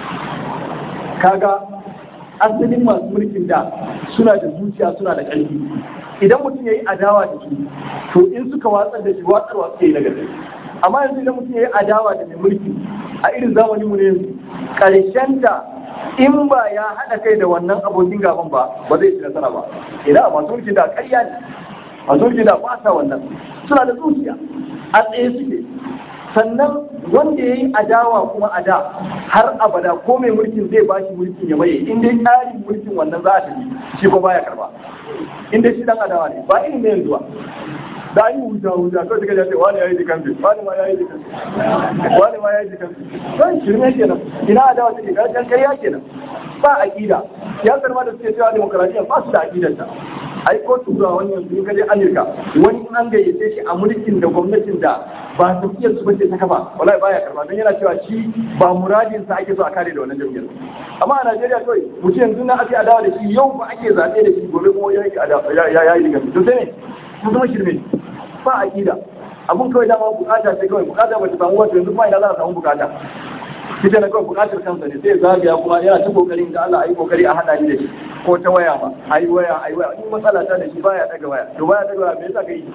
kaga asalin masu mulkin da suna da zuciya suna da ƙarfi idan mutum ya yi adawa da su to in suka watsar da shi watsarwa suke yi na gari amma yanzu idan mutum ya yi adawa da mai mulki a irin zamaninmu ne yanzu ta in ba ya haɗa kai da wannan abokin gaban ba ba zai ci nasara ba ina masu mulkin da ƙarya ne masu mulkin da ba sa wannan suna da zuciya a tsaye suke sannan wanda ya yi adawa kuma a da har abada ko mai mulkin zai ba shi mulkin ya maye in dai tsarin mulkin wannan za a tafi shi ko baya karba in dai shi dan adawa ne ba irin na yanzu ba da an yi wuta wuta kawai suka jace wani ya yi jikansu wani ma ya yi jikansu wani ma ya yi jikansu don shirme kenan ina adawa take ga kan kariya kenan ba aqida siyasar ma da suke cewa demokaradiyya ba su da aqidar ta ai ko tura wani yanzu in kaje Amurka wani in an gayyace shi a mulkin da gwamnatin da ba tafiyar su bace ta kafa wallahi baya karba don yana cewa shi ba muradin sa ake so a kare da wannan jam'iyyar amma a Najeriya kawai mutum yanzu na ake adawa da shi yau ba ake zaɓe da shi gobe kuma ya yi adawa ya yi diga to sai ne sun zama shirme ba aqida abun kawai dama bukata sai kawai bukata ba ta samu wato yanzu kuma ina za a samu bukata kita na kawai bukatar kansa ne sai zagaya kuma yana ta kokarin da Allah a yi kokari a hada ni da shi ko ta waya ba a yi waya a yi waya in matsala ta da shi baya daga waya to baya daga waya me yasa kai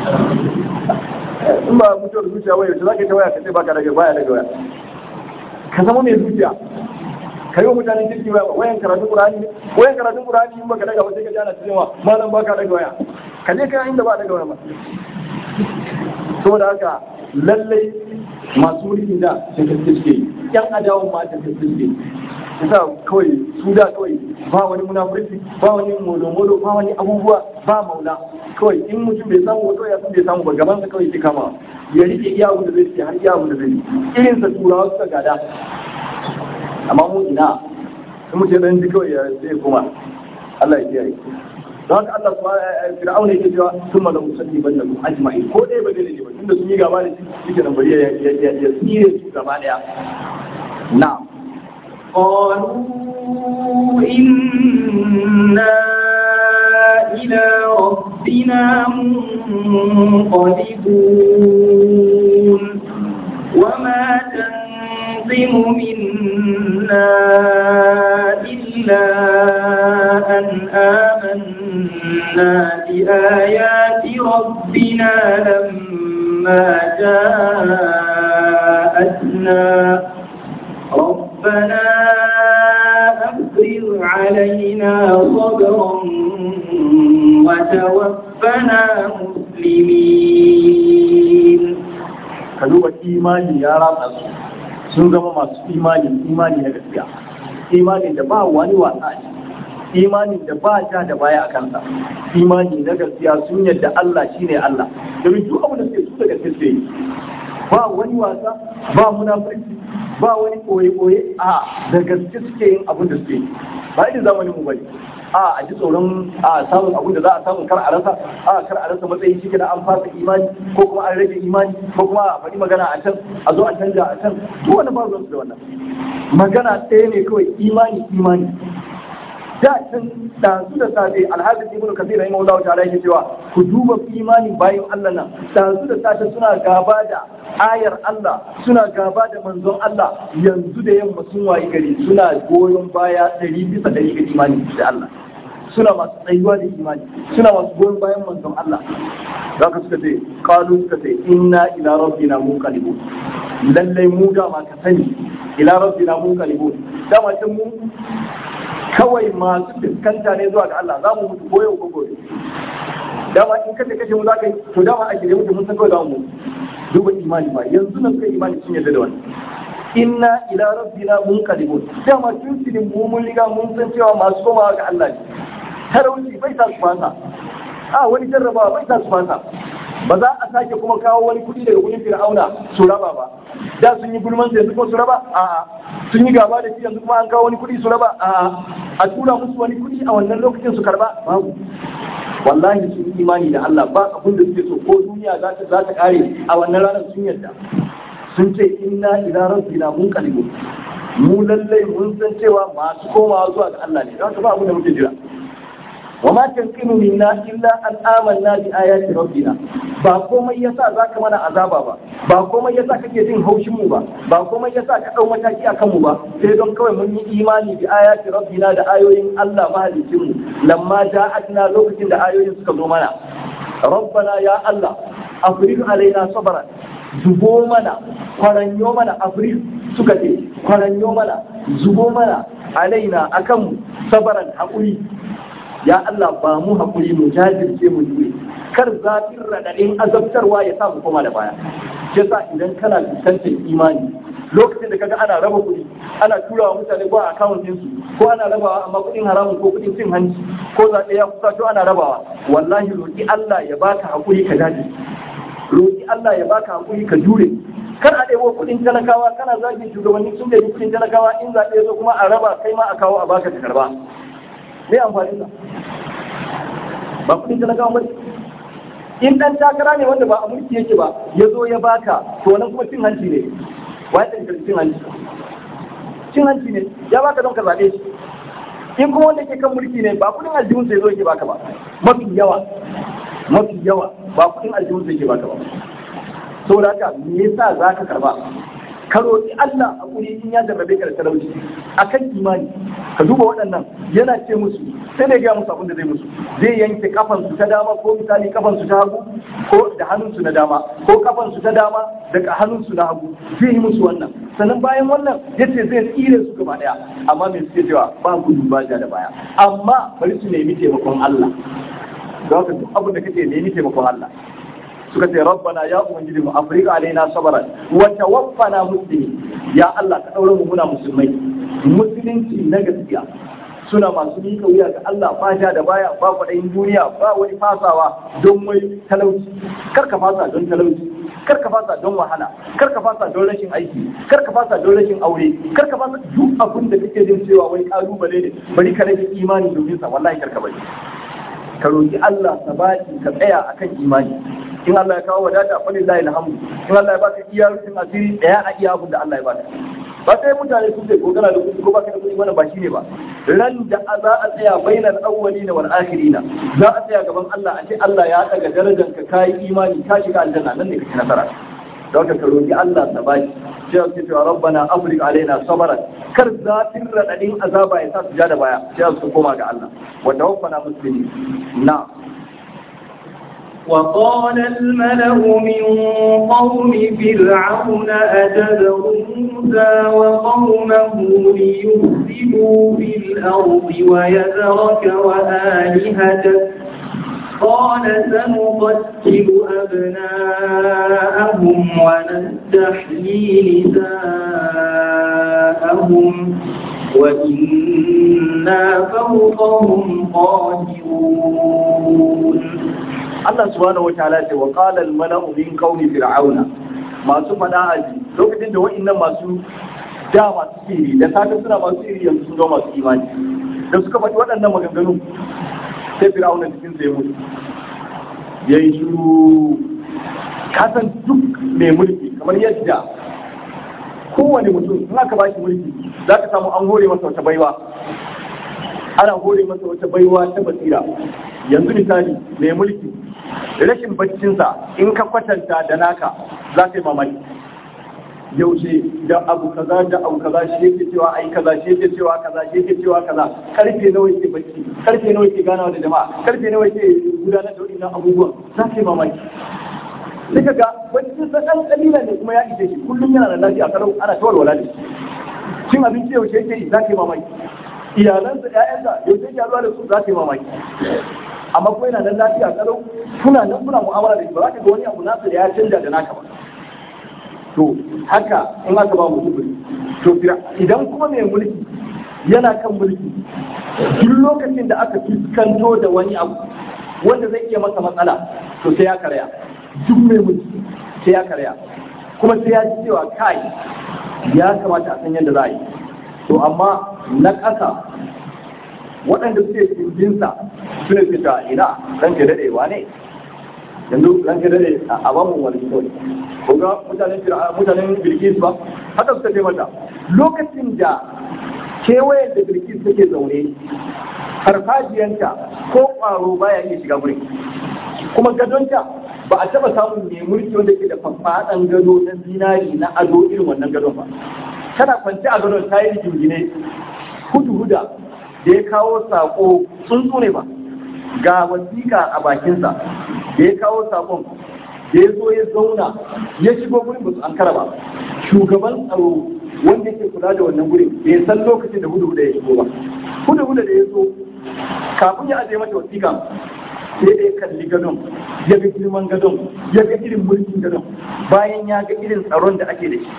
in ba mutuwar zuciya waya to zaka ta waya ka ce baka daga baya daga waya ka zama mai zuciya kai wa mutanen kirki ba wayan karatun qur'ani ne wayan karatun qur'ani in baka daga ba sai ka ji ana cewa malam baka daga waya ka je kai inda ba daga waya ba saboda haka lallai masu mulki da da gaske suke yan adawan ma da gaske suke yasa kawai su da kawai ba wani munafurci ba wani molo-molo ba wani abubuwa ba maula kawai in mutum bai samu wato ya san bai samu ba gaban sa kawai ke kama ya rike iya abu da zai ce har iya abu da zai irin sa turawa suka gada amma mu ina in mutum dan ji kawai ya sai kuma Allah ya kiyaye don haka Allah subhanahu fir'aun yake cewa thumma la usalliban lakum ajma'in ko dai ba dai ne ba tunda sun yi gaba da shi yake nan bari ya ya ya tsire su gaba daya na'am قالوا إنا إلى ربنا منقلبون وما تنقم منا إلا أن آمنا بآيات ربنا لما جاءتنا ربنا أفرغ علينا صبرا وتوفنا مسلمين ka duba imani ya ratsa su sun zama masu imani imani na gaskiya imani da ba wani wasa ne imani da ba ja da baya a kansa imani na gaskiya sun yadda Allah shine Allah domin duk abin da suke su daga gaske yi ba wani wasa ba munafurci ba wani koye-koye a da gaske suke yin abin da suke yi ba irin zamanin mu bane a a ji tsoron a samun abin da za a samu kar a rasa a kar a rasa matsayi shi da an fasa imani ko kuma an rage imani ko kuma a faɗi magana a can a zo a canja a can duk wani ba su da wannan magana ɗaya ne kawai imani imani da can ɗazu da safe alhaji ibn kasir rahimahullahu ta'ala yake cewa ku duba imanin bayan Allah nan ɗazu da safe suna gaba da ayar Allah suna gaba da manzon Allah yanzu da yamma sun wayi gari suna goyon baya ɗari bisa ɗari ga imani da Allah suna masu tsayuwa da imani suna masu goyon bayan manzon Allah za ka suka ce kalu suka ce inna ila rabbina munqalibun lallai mu dama ka sani ila rabbina munqalibun dama can mu kawai masu fuskanta ne zuwa ga Allah za mu mutu koyo ko gobe dama in kace kashe mu za ka yi to dama a shirye mutu mun san kawai za mu mutu duba imani ba yanzu nan kai imani sun yarda da wannan inna ila rabbina munqalibun dama tun sidin mu mun riga mun san cewa masu komawa ga Allah ne talauci bai sa su fasa a wani jarrabawa bai sa su fasa ba za a sake kuma kawo wani kuɗi daga wurin fir'auna su raba ba da sun yi gulman su yanzu kuma su raba a sun yi gaba da shi yanzu kuma an kawo wani kuɗi su raba a a tura musu wani kuɗi a wannan lokacin su karba babu wallahi sun imani da Allah ba abin da suke so ko duniya za ta za ta kare a wannan ranar sun yarda sun ce inna ila rabbina munqalibun mu lallai mun san cewa masu komawa zuwa ga Allah ne don haka ba abin da muke jira وما تنقم منا إلا أن آمنا بآيات ربنا ba komai yasa zaka mana azaba ba ba komai yasa kake jin haushin mu ba ba komai yasa ka dau mataki akan mu ba sai don kawai mun yi imani bi ayati rabbina da ayoyin Allah mahalicin mu lamma ja'atna lokacin da ayoyin suka zo mana rabbana ya Allah afriq alaina sabran zubo mana kwaranyo mana afriq suka ce kwaranyo mana zubo mana alaina akan mu sabaran haƙuri ya Allah ba mu haƙuri mu jajirce mu jure kar zafin raɗaɗin azabtarwa ya sa mu koma da baya yasa idan kana fuskantar imani lokacin da kaga ana raba kuɗi ana tura wa mutane ko a akawun ɗinsu ko ana rabawa amma kuɗin haramun ko kuɗin cin hanci ko zaɓe ya kusa to ana rabawa wallahi roƙi Allah ya baka haƙuri ka jajirce roƙi Allah ya baka haƙuri ka jure kar a ɗebo kuɗin talakawa kana zagin shugabanni sun da kuɗin talakawa in zaɓe ya zo kuma a raba kai ma a kawo a baka ka karba me amfani sa ba kudin talakawa ba in dan takara ne wanda ba a mulki yake ba ya zo ya baka to nan kuma cin hanci ne wai da cin hanci cin hanci ne ya baka don ka zabe shi in kuma wanda ke kan mulki ne ba kudin aljihun sai zo yake baka ba mafi yawa mafi yawa ba kudin aljihun sai yake baka ba saboda haka me yasa zaka karba ka roƙi Allah a kuri in ya jarrabe ka da talauci akan imani ka duba waɗannan yana ce musu sai da ya gaya musu abin da zai musu zai yanke kafansu ta dama ko misali kafansu ta hagu ko da hannunsu na dama ko kafansu ta dama da hannunsu na hagu zai yi musu wannan sannan bayan wannan ya ce zai tsire su gaba daya amma mai suke cewa ba gudu ba ja da baya amma bari su nemi taimakon Allah da haka duk abin da kake nemi taimakon Allah suka ce rabbana ya ubangiji mu afrika alaina sabran wa tawaffana muslimin ya Allah ka daure mu muna musulmai musulunci na gaskiya suna masu mika wuya ga Allah ba ja da baya ba kwaɗayin duniya ba wani fasawa don wai talauci kar ka fasa don talauci kar ka fasa don wahala kar ka fasa don rashin aiki kar ka fasa don rashin aure kar ka fasa duk abin da kake jin cewa wai kalubale ne bari ka rage imani domin sa wallahi kar ka bari ka roki Allah sabati ka tsaya akan imani in Allah ya kawo wadata fa lillahi alhamdu in Allah ya baka iya rufin asiri daya a iya abin da Allah ya baka ba sai mutane sun ce ko kana da kuɗi ko baka da kuɗi wannan ba shine ba ran da za a tsaya bainal awwalina wal akhirina za a tsaya gaban Allah a ce Allah ya daga darajar ka kai imani ka shiga aljanna nan ne kake nasara don ka roki Allah sabaki sai ka ce rabbana afrik alaina sabran kar zafin radadin azaba ya sa su ja da baya sai su koma ga Allah wa tawaffana muslimin na وقال الملأ من قوم فرعون أتذر موسى وقومه ليفسدوا في الأرض ويذرك وآلهتك قال سنقتل أبناءهم ونستحيي نساءهم وإنا فوقهم قاهرون Allah subhanahu wataala ce wa qala al mala'u min qawmi fir'auna masu fada aji lokacin da wa'annan masu da masu siri da safe suna masu siri yanzu sun zo masu imani da suka faɗi waɗannan maganganu sai fir'auna cikin sai mutu yayi shiru kasan duk mai mulki kamar yadda kowane mutum in aka ba shi mulki za ka samu an hore masa wata baiwa ana hore masa wata baiwa ta basira yanzu misali mai mulki rashin baccinsa in ka kwatanta da naka za ka yi mamaki yaushe da abu kaza da abu kaza shi yake cewa ai kaza shi yake cewa kaza shi yake cewa kaza karfe nawa yake bacci karfe nawa yake ganawa da jama'a karfe nawa yake gudanar da wadannan abubuwan za ka yi mamaki sai ka ga baccin sa dan kalila ne kuma ya ishe shi kullum yana da lafiya kalau ana tawar wala da shi cin abinci yaushe yake yi za ka yi mamaki iyalansa ƴaƴansa yaushe yake zuwa da su za ka yi mamaki amma ko yana nan lafiya kalau kuna nan kuna mu'amala da shi ba za ka ga wani abu nasa da ya canja da naka ba to haka in aka ba mutum mulki to idan kuma mai mulki yana kan mulki duk lokacin da aka fuskanto da wani abu wanda zai iya masa matsala to sai ya karya duk mai mulki sai ya karya kuma sai ya ji cewa kai ya kamata a san yadda za a yi to amma na ƙasa waɗanda suke kirjinsa su ne fita ina ranke daɗewa ne yanzu ranke daɗe a bamu wani kawai ko ga mutanen mutanen bilkis ba haka suka ce mata lokacin da kewayen da bilkis take zaune farfajiyanta ko ƙwaro baya iya shiga wurin kuma gadonta ba a taɓa samun mai mulki wanda ke da faɗan gado na zinari na ado irin wannan gadon ba tana kwance a gadon ta yi jingine hudu huda da ya kawo sako tsuntsu ne ba ga wasiƙa a bakinsa da ya kawo sakon da ya zo ya zauna ya shigo gurin ba su an ba shugaban tsaro wanda yake kula da wannan gurin bai san lokacin da hudu ya shigo ba hudu hudu da ya zo kafin ya ajiye mata wasiƙa sai da ya kalli gadon ya ga girman gadon ya ga irin mulkin gadon bayan ya ga irin tsaron da ake da shi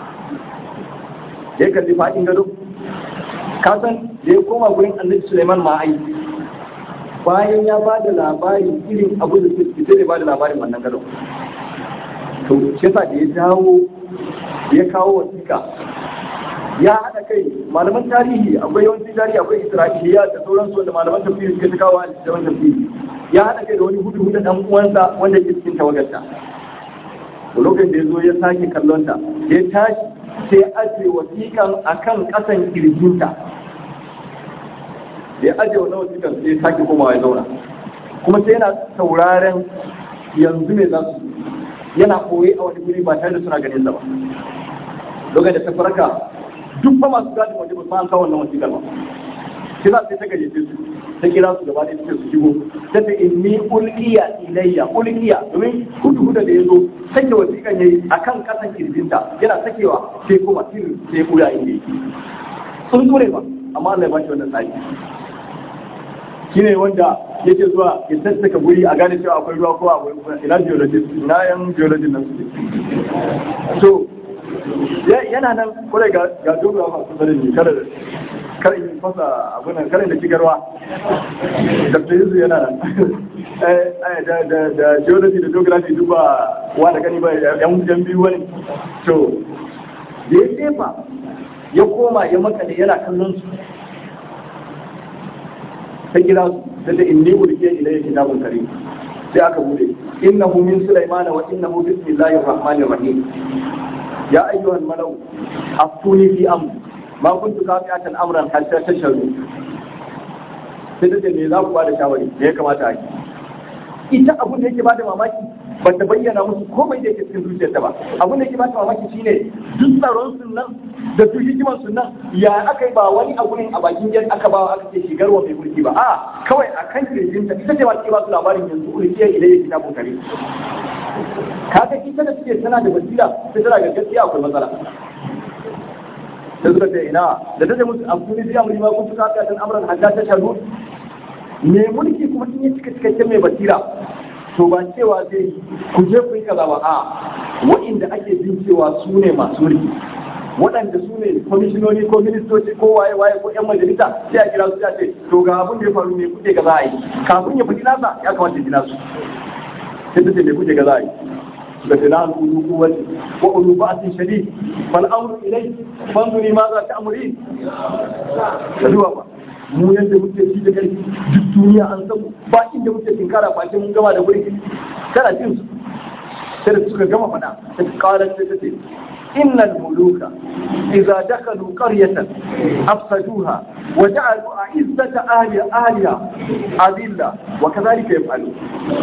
ya kalli faɗin gadon kasan da ya koma gurin annabi Suleiman ma ai bayan ya ba da labarin irin abu da suke sai da ba da labarin wannan gado to shi yasa da ya dawo ya kawo wasiƙa ya haɗa kai malaman tarihi akwai yawancin tarihi akwai isra'iliya da sauransu wanda malaman tafsiri suka ta kawo a cikin tafsiri ya haɗa kai da wani hudu hudu ɗan uwansa wanda ke cikin tawagarta lokacin da ya zo ya sake kallonta ya tashi sai ajiye wasiƙan akan ƙasan kirjinta da ya ajiye wannan wasiƙan sai sake komawa ya zauna kuma sai yana sauraren yanzu ne za su yana koyi a wani guri ba tare da suna ganin ba lokacin da ta farka duk ba masu gadin waje ba su an kawo wannan wasiƙar ba sai za su ta gayyace su ta kira su gaba da suke su shigo ta ce inni ulqiya ilayya ulqiya domin hudu hudu da yazo sake wasiƙan yayi akan kasan kirjinta yana sakewa sai kuma sirri sai kuya inda yake sun ture ba amma Allah ya bashi wannan tsari shine wanda yake zuwa ya tattaka guri a gane cewa akwai ruwa ko akwai ina geologist ina yan geologist nan su so yana nan kure ga ga dogara masu sanin ne kada kar in fasa abin nan kare da cigarwa dr yuzu yana nan da da da geology da geography duk ba wa da gani ba yan yan biyu wani to da ya jefa ya koma ya makale yana kallon su ta kira su ta ce inni ulke ilayya kitabun karim sai aka bude innahu min sulaimana wa innahu bismillahir rahmanir rahim ya ayyuhal malau aftuni fi amri ma kuntu kafiatan amran hatta tashhadu sai ta ce me za ku bada shawari me ya kamata a yi ita abun da yake bada mamaki ba ta bayyana musu komai da yake cikin zuciyarta ba abun da yake bada mamaki shine duk tsaron sun nan da duk hikiman sun nan ya aka yi ba wani abu ne a bakin yan aka ba aka ce shigar wa mai mulki ba a kawai a kan kirjinta ita ce ba ta ba su labarin yanzu ulkiyar idan ya kitabun kare kaga ita da suke tana da basira sai tana ga gaskiya akwai matsala da suka ce ina da ta ce musu amfani da amuri ma kun fi kafiya tan amran hadda ta shaɗu me mulki kuma in yi cika cikakken mai basira to ba cewa zai ku je ku yi kaza ba a wa'inda ake jin cewa su ne masu mulki waɗanda su ne kwamishinoni ko ministoci ko waye waye ko yan majalisa sai a kira su ya ce to ga abin da ya faru ne kuke ga za a yi kafin ya faɗi nasa ya kamata ya gina su sai ta ce me kuke ga za a yi da filan ulu kuwati wa ulu ba'sin shadid fal amru ilayk fanzuri ma za ta amuri kaduwa ba mu yadda muke ci da kai duk duniya an san ba inda muke tinkara face mun gama da wuri kana jin su sai da suka gama fada ta kara ta ce innal muluka idza dakalu qaryatan afsaduha wa ja'alu a'izzata ahliha ahliha adilla wa kadhalika yaf'alu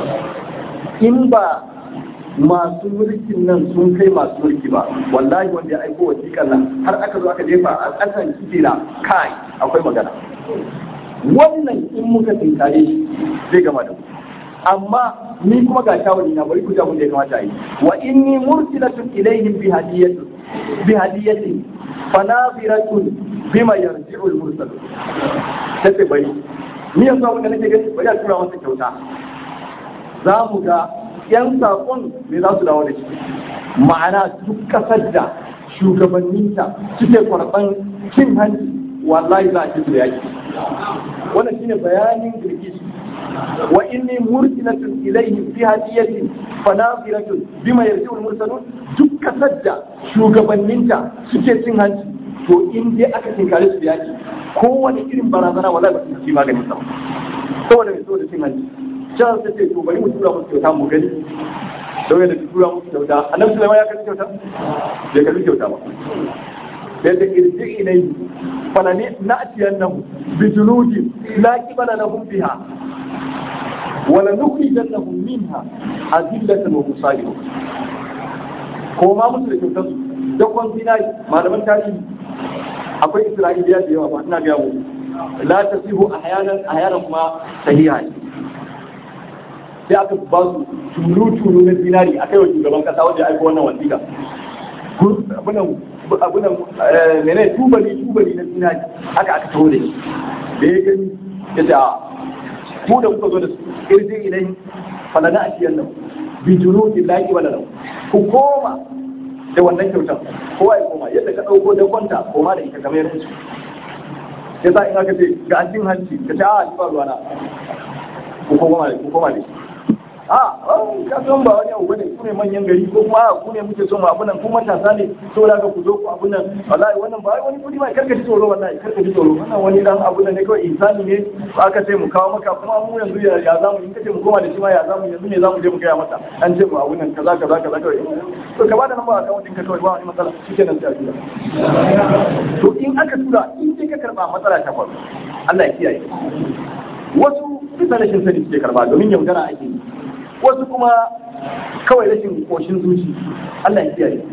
in ba masu mulkin nan sun kai masu mulki ba wallahi wanda ya aiko wasiƙar nan har aka zo aka jefa a ƙasan kira kai akwai magana wannan in muka tinkare shi zai gama da mu amma ni kuma ga shawari na bari ku ji abin da ya kamata a yi wa inni mursilatun ilaihim bi hadiyatin bi hadiyatin fanaziratun bima yarji'u al-mursal sai bari ni yanzu abin da nake gani bari a tura masa kyauta za mu ga yan saƙon me za su dawo da shi ma'ana duk ƙasar da shugabanninta suke kwarɓan cin hanci wallahi za a ci su da yaki wannan shine bayanin girgishi wa inni mursilatun ilayhim fi hadiyatin fanaziratun bima yarji'u al-mursalun duk ƙasar da shugabanninta suke cin hanci to in dai aka tinkare su da yaki kowane irin barazana wallahi ba su ci maganin sa saboda mai saboda cin hanci can sai ce to bari mu tura musu kyauta mu gani don yadda tura musu kyauta annabi sulaiman ya karbi kyauta bai karbi kyauta ba da da irji ilai fala ne na'tiyannahu bi junudin la qibala lahum biha wala nukhrijannahum minha azillatan wa musalimin ko ma musu da kyautar su da kwan zinari malaman tarihi akwai isra'iliya da yawa ba ina ga mu la tasihu ahyanan ahyanan kuma sahiha ne sai aka ba su tulu-tulu na zinari a kai wa shugaban kasa wanda ya aiko wannan wasiƙa abunan mene tubali tubali na zinari aka aka taho da shi da ya gani ya ce a ku da kuka zo da su irji ilai falana a ciyar nan bi junudin laki wala lau ku koma da wannan kyautar kowa ya koma yadda ka ɗauko da kwanta koma da ita kamar yadda ya sa in aka ce ga an cin hanci ka ce a ba ruwana ku koma da ku koma da shi a ka san ba wani abu bane ku ne manyan gari ko kuma ku ne muke son abu nan ku matasa ne so da ku zo ku abu nan wallahi wannan ba wani kudi ba karka ji tsoro wallahi karka ji tsoro wannan wani dan abu nan ne kawai insani ne aka ce mu kawo maka kuma mu yanzu ya ya zamu in kace mu koma da shi ma ya zamu yanzu ne zamu je mu gaya mata an ce mu abu nan kaza kaza kaza kawai to ka bada namba akawun ɗinka kawai ba wani matsala shikenan sai a tura to in aka tura in dai ka karba matsala ta faru Allah ya kiyaye wasu bisa rashin sani suke karba domin yaudara ake yi wasu kuma kawai rashin koshin zuci Allah ya kiyaye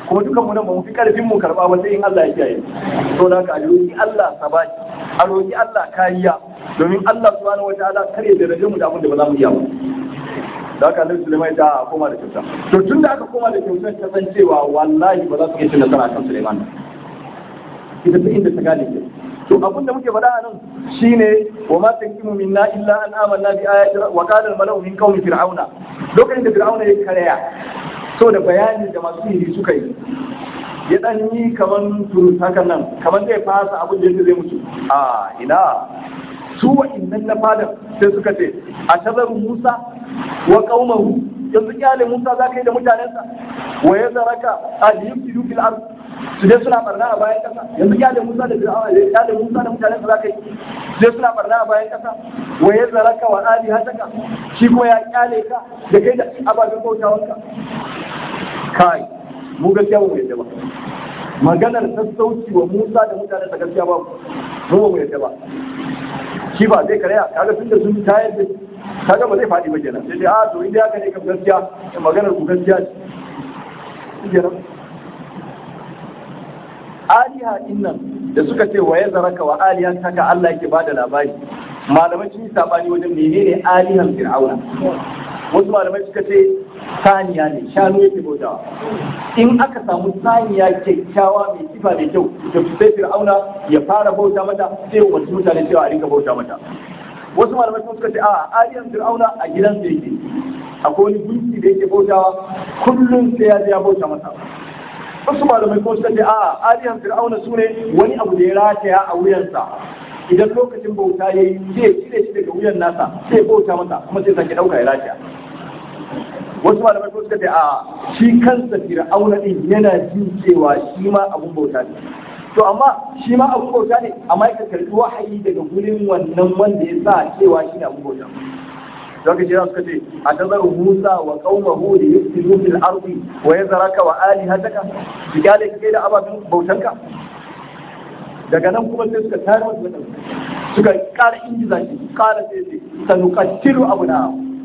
kuma dukan mu nan ba mu fi karfin mu karba ba sai in Allah ya kiyaye to da ka roki Allah sabati a roki Allah kariya domin Allah subhanahu wataala kare da rage mu da abin da ba za mu iya ba da haka Annabi Sulaiman ta koma da kyauta to tun da aka koma da kyautar ta san cewa wallahi ba za su iya cin nasara kan Sulaiman ita ta inda ta gane ke to abin da muke faɗa a nan shine wa ma tankimu minna illa an amanna bi ayati wa qala al malau min qaumi fir'auna lokacin da fir'auna ya karaya so da bayanin da masu yi suka yi ya dan yi kaman turus hakan nan kaman zai fasa abin da zai mutu a ina su wa'innan na fadar sai suka ce a tazaru Musa wa qaumahu yanzu kyale Musa za ka yi da mutanensa wa ya zaraka a yufsidu fil ard su dai suna barna a bayan kasa yanzu kyale Musa da Fir'auna ya kyale Musa da mutanensa za ka yi su dai suna barna a bayan kasa wa ya zaraka wa ali hataka shi kuma ya kyale ka da kai da ababen bautawanka kai mu gaskiya ba mu yadda ba maganar sassauci wa Musa da mutanensa gaskiya ba mu ba mu yadda ba shi ba zai karya kaga tun da sun tayar da kaga ba zai faɗi ba kenan sai dai a to inda haka ne kam gaskiya maganar ku gaskiya ce kenan aliha din nan da suka ce wa ya zaraka wa alihan taka Allah yake bada labari malamai sun yi sabani wajen menene alihan fir'auna wasu malamai suka ce saniya ne shanu yake bautawa in aka samu saniya kyakkyawa mai sifa da kyau da sai fir'auna ya fara bauta mata sai wasu mutane cewa a rinka bauta mata wasu malamai sun suka ce a aliyan fir'auna a gidansa yake akwai wani gunki da yake bautawa kullum sai ya je ya bauta masa wasu malamai kuma suka ce a aliyan fir'auna su ne wani abu da ya rataya a wuyansa idan lokacin bauta ya yi sai cire shi daga wuyan nasa sai bauta masa kuma sai sake ɗauka ya rataya wasu malamai kuma suka ce a shi kansa fir'auna din yana jin cewa shi ma abun bauta ne to amma shi ma abun bauta ne amma ya karɓi wahayi daga gurin wannan wanda ya sa cewa shi ne abun bauta zaka jira suka ce a tazaru Musa wa qaumahu li yufsidu fil ardi wa yazraka wa alihataka bigale kake da ababin bautanka daga nan kuma sai suka tare wasu mutane suka ƙara injiza shi ƙara sai sai sanuqatilu abuna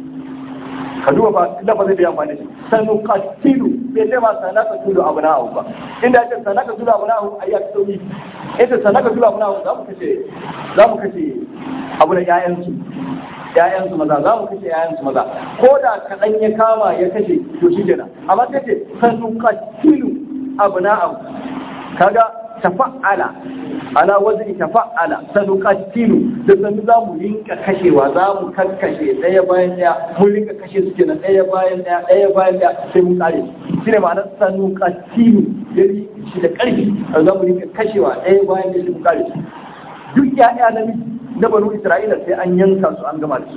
ka duba ba lafazin da ya amfani shi sanuqatilu bai ce ma sanaka tulu abuna ba inda ya ce sanaka tulu abuna a yi sauki ita sanaka tulu abuna za mu kashe za mu kashe abu da 'ya'yansu ‘ya'yansu maza za mu kashe ‘ya'yansu maza ko da kaɗan ya kama ya kashe to shi kenan amma sai ce sanu katilu abu na abu kaga tafa'ala ala wazni tafa'ala sanu katilu da sanu za mu rinka kashewa za mu kakkashe ɗaya bayan ɗaya mun rinka kashe su kenan ɗaya bayan ɗaya ɗaya bayan ɗaya sai mun kare shi ne ma'anar sanu katilu ya shi da ƙarfi za mu rinka kashewa ɗaya bayan ɗaya sai mun kare duk ya'ya namiji na banu isra'ila sai an yanka su an gama da su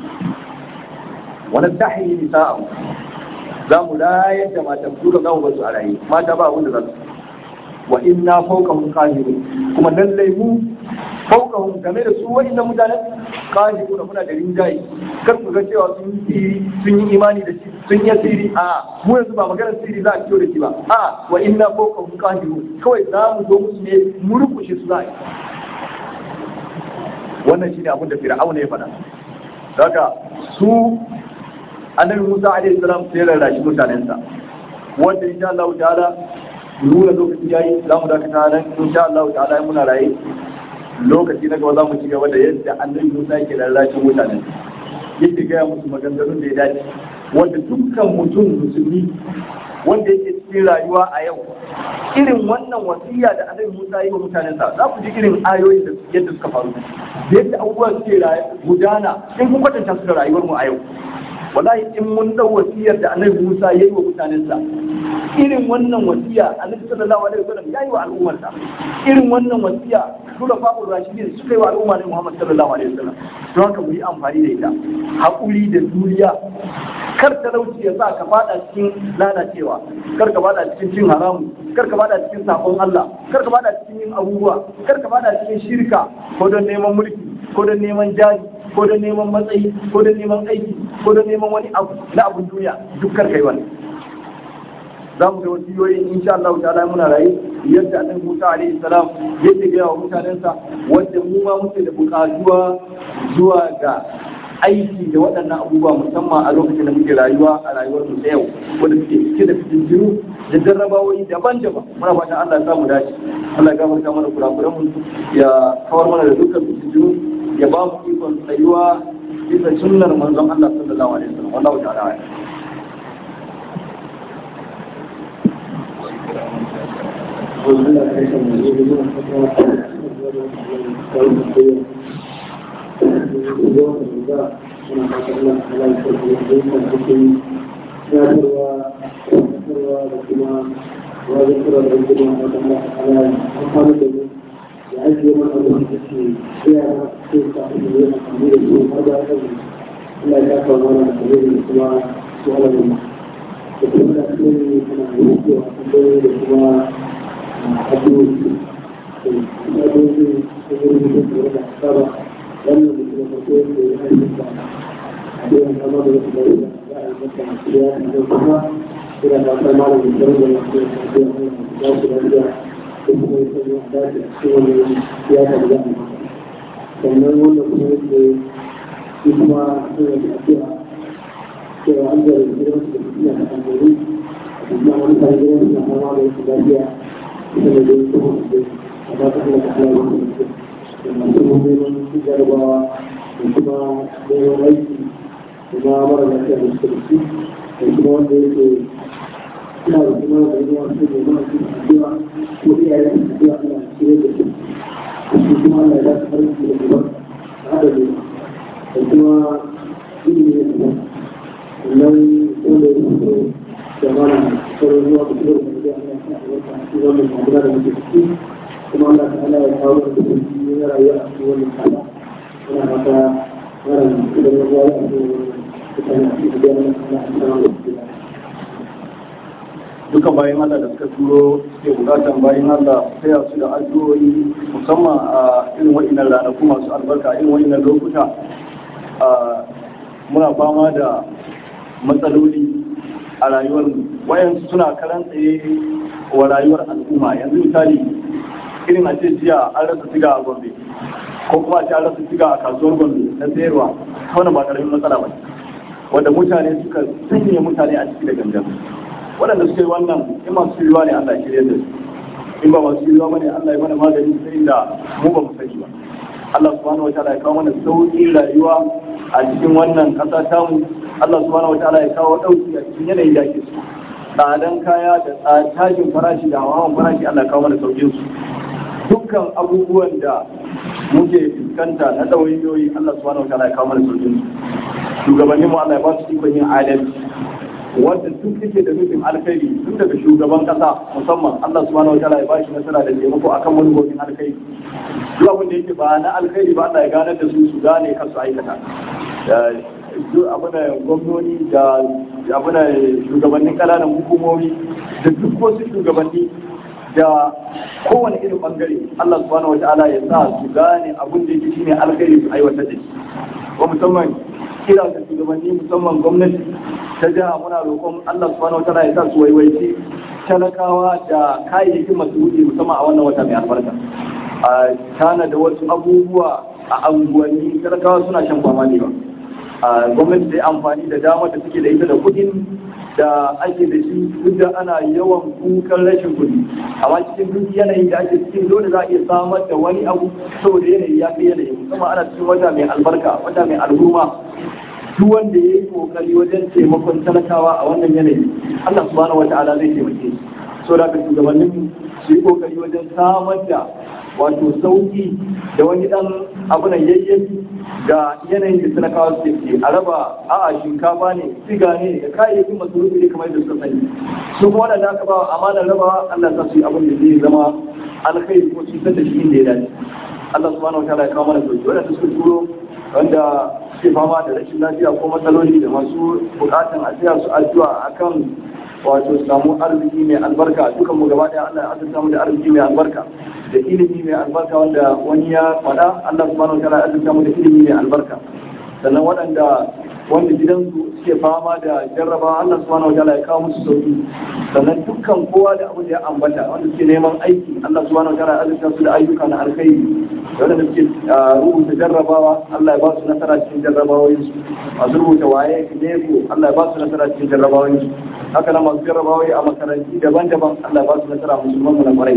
wani dahi nisa'a za mu rayar da matan su da zamu basu a raye mata ba wanda za su wa inna fawqahum qahirun kuma lallai mu fawqahum game da su wa'innan mutanen qahirun muna da rinjaye kar ku ga cewa sun yi sun yi imani da shi sun yi siri a mu yanzu ba maganar siri za a kiyo da shi ba a wa inna fawqahum qahirun kawai za mu zo musu ne mu rukushe su za a yi wannan shine abin da fir'auna ya faɗa daga su annabi Musa alaihi salam sai rarrashi mutanensa wanda insha Allah ta'ala nuna lokaci yayi za mu dakata nan insha Allah ta'ala muna raye lokaci na gaba za mu ci gaba da yadda annabi Musa yake rarrashi mutanen yake gaya musu maganganun da ya dace wanda dukkan mutum musulmi wanda yake cikin rayuwa a yau irin wannan wasiya da annabi Musa yi wa mutanensa za ku ji irin ayoyin da yadda suka faru da yadda abubuwa suke gudana in kun kwatanta su da rayuwar mu a yau wallahi in mun dau wasiyar da annabi Musa ya yi wa mutanensa irin wannan wasiya annabi sallallahu alaihi wasallam ya yi wa al'ummarsa irin wannan wasiya sura fa'ul rashidin suka yi wa al'umma ne Muhammad sallallahu alaihi wasallam don haka mu yi amfani da ita haƙuri da juriya kar talauci ya sa ka fada cikin lalacewa kar ka fada cikin cin haramu kar ka fada cikin sabon Allah kar ka fada cikin yin abubuwa kar ka fada cikin shirka ko don neman mulki ko don neman jari ko don neman matsayi ko don neman aiki ko don neman wani abu na abun duniya duk kar kai wani za mu ga wasiyoyin insha Allah ta'ala muna rayu yadda annabi Musa alaihi salam yake ga wa mutanensa wanda mu ma muke da bukatuwa zuwa ga aiki da waɗannan abubuwa musamman a lokacin da muke rayuwa a rayuwar mu ta yau wanda suke cike da fitintinu da jarrabawoyi daban-daban muna fatan Allah ya samu dace Allah ya gafarta mana kurakuran mu ya kawar mana da dukkan fitintinu ya ba mu ikon tsayuwa bisa sunnar manzon Allah sallallahu alaihi wasallam wallahu ta'ala a'lam sannan wannan kuma yake shi kuma suna da addu'a cewa an zara gidan su da suna da amfani amma wani kan gidan suna fama da wasu lafiya ita da dai kuma su dai amma ta hanyar ta hanyar wasu mutum da masu neman su jarabawa da kuma neman aiki da ma mara lafiya da suka da su da kuma wanda yake suna da kuma da yi wasu ne ma su addu'a ko iyayen su addu'a ana shirye da su shi kuma Allah ya ta farin da kuma hada ne da kuma ilimi da kuma sannan wanda ya fito da mana sauran zuwa da kuma da ya Allah ya ta wata shi wannan magana da muke ciki kuma Allah ta Allah ya kawo da kuma shi na rayuwa a cikin wannan kala yana fata mara idan ya zuwa a cikin wannan mutane a cikin da ya Allah ya samu da shi duka bayan Allah da suka turo suke bukatan bayan Allah taya su da addu'o'i musamman a irin wa'innan ranaku masu albarka irin wa'innan lokuta muna fama da matsaloli a rayuwar wayansu suna karan tsaye wa rayuwar al'umma yanzu misali irin a ce jiya an rasa siga a gombe ko kuma a ce an rasa siga a kasuwar gombe na sayarwa wannan ba karamin matsala ba wanda mutane suka sanya mutane a ciki da gangan waɗanda suka yi wannan in masu yiwuwa ne Allah shirya da su in ba masu yiwuwa ba ne Allah ya mana magani sai da mu ba mu sani ba Allah subhanahu wataala ya kawo mana sauƙin rayuwa a cikin wannan ƙasa tamu Allah subhanahu wataala ya kawo ɗauki a cikin yanayin da ake so tsadan kaya da tashin farashi da hawan farashi Allah ya kawo mana sauƙin su dukkan abubuwan da muke fuskanta na ɗawainiyoyi Allah subhanahu wataala ya kawo mana sauƙin su shugabanninmu Allah ya ba su ikon yin adalci wanda duk yake da nufin alkhairi tun daga shugaban kasa musamman Allah subhanahu wataala ya bashi nasara da taimako akan manufofin alkhairi duk abin da yake ba na alkhairi ba Allah ya gane da su su gane kar su aikata duk abin da gwamnoni da abin da shugabannin ƙananan hukumomi da duk wasu shugabanni da kowane irin bangare Allah subhanahu wataala ya sa su gane abin da yake shine alkhairi su aiwatar da shi wa musamman kira ga shugabanni musamman gwamnati ta jiha muna roƙon Allah subhanahu wa ta'ala ya sa su waiwaici talakawa da kayayyakin masu wuce musamman a wannan wata mai albarka a tana da wasu abubuwa a anguwanni talakawa suna shan fama ne ba a gwamnati ta yi amfani da damar da suke da ita da kuɗin da ake da shi duk da ana yawan kukan rashin kuɗi amma cikin duk yanayin da ake cikin dole za a iya samar da wani abu saboda yanayi ya fi yanayi musamman ana cikin wata mai albarka wata mai al'umma duk wanda ya yi kokari wajen taimakon talakawa a wannan yanayi Allah subhanahu wa ta'ala zai taimake shi so da shugabannin su yi kokari wajen samar da wato sauki da wani dan abu na yayyafi ga yanayin da talakawa su ke a raba a'a shinkafa ne siga ne da kayayyakin masarufi ne kamar da suka sani su kuma wadanda aka ba amanar raba Allah sa su yi abin da zai zama alkhairi ko su da shi inda ya dace Allah subhanahu wa ta'ala ya kawo mana sauki wadanda suka turo wanda suke fama da rashin lafiya ko matsaloli da masu bukatan a tsaya su addu'a akan wato samu arziki mai albarka dukan mu gaba daya Allah ya azurta mu da arziki mai albarka da ilimi mai albarka wanda wani ya faɗa Allah subhanahu wataala ya azurta mu da ilimi mai albarka sannan waɗanda wanda gidansu suke fama da jarraba Allah subhanahu wa ta'ala ya kawo musu sauki sannan dukkan kowa da abin da ya ambata wanda suke neman aiki Allah subhanahu wa ta'ala ya azurta su da ayyuka na alkhairi wanda suke rubuta jarrabawa Allah ya ba su nasara cikin jarrabawoyin su masu rubuta waye neko Allah ya ba su nasara cikin jarrabawoyin su haka nan masu jarrabawai a makaranti daban-daban Allah ya ba su nasara musulman mu na kwarai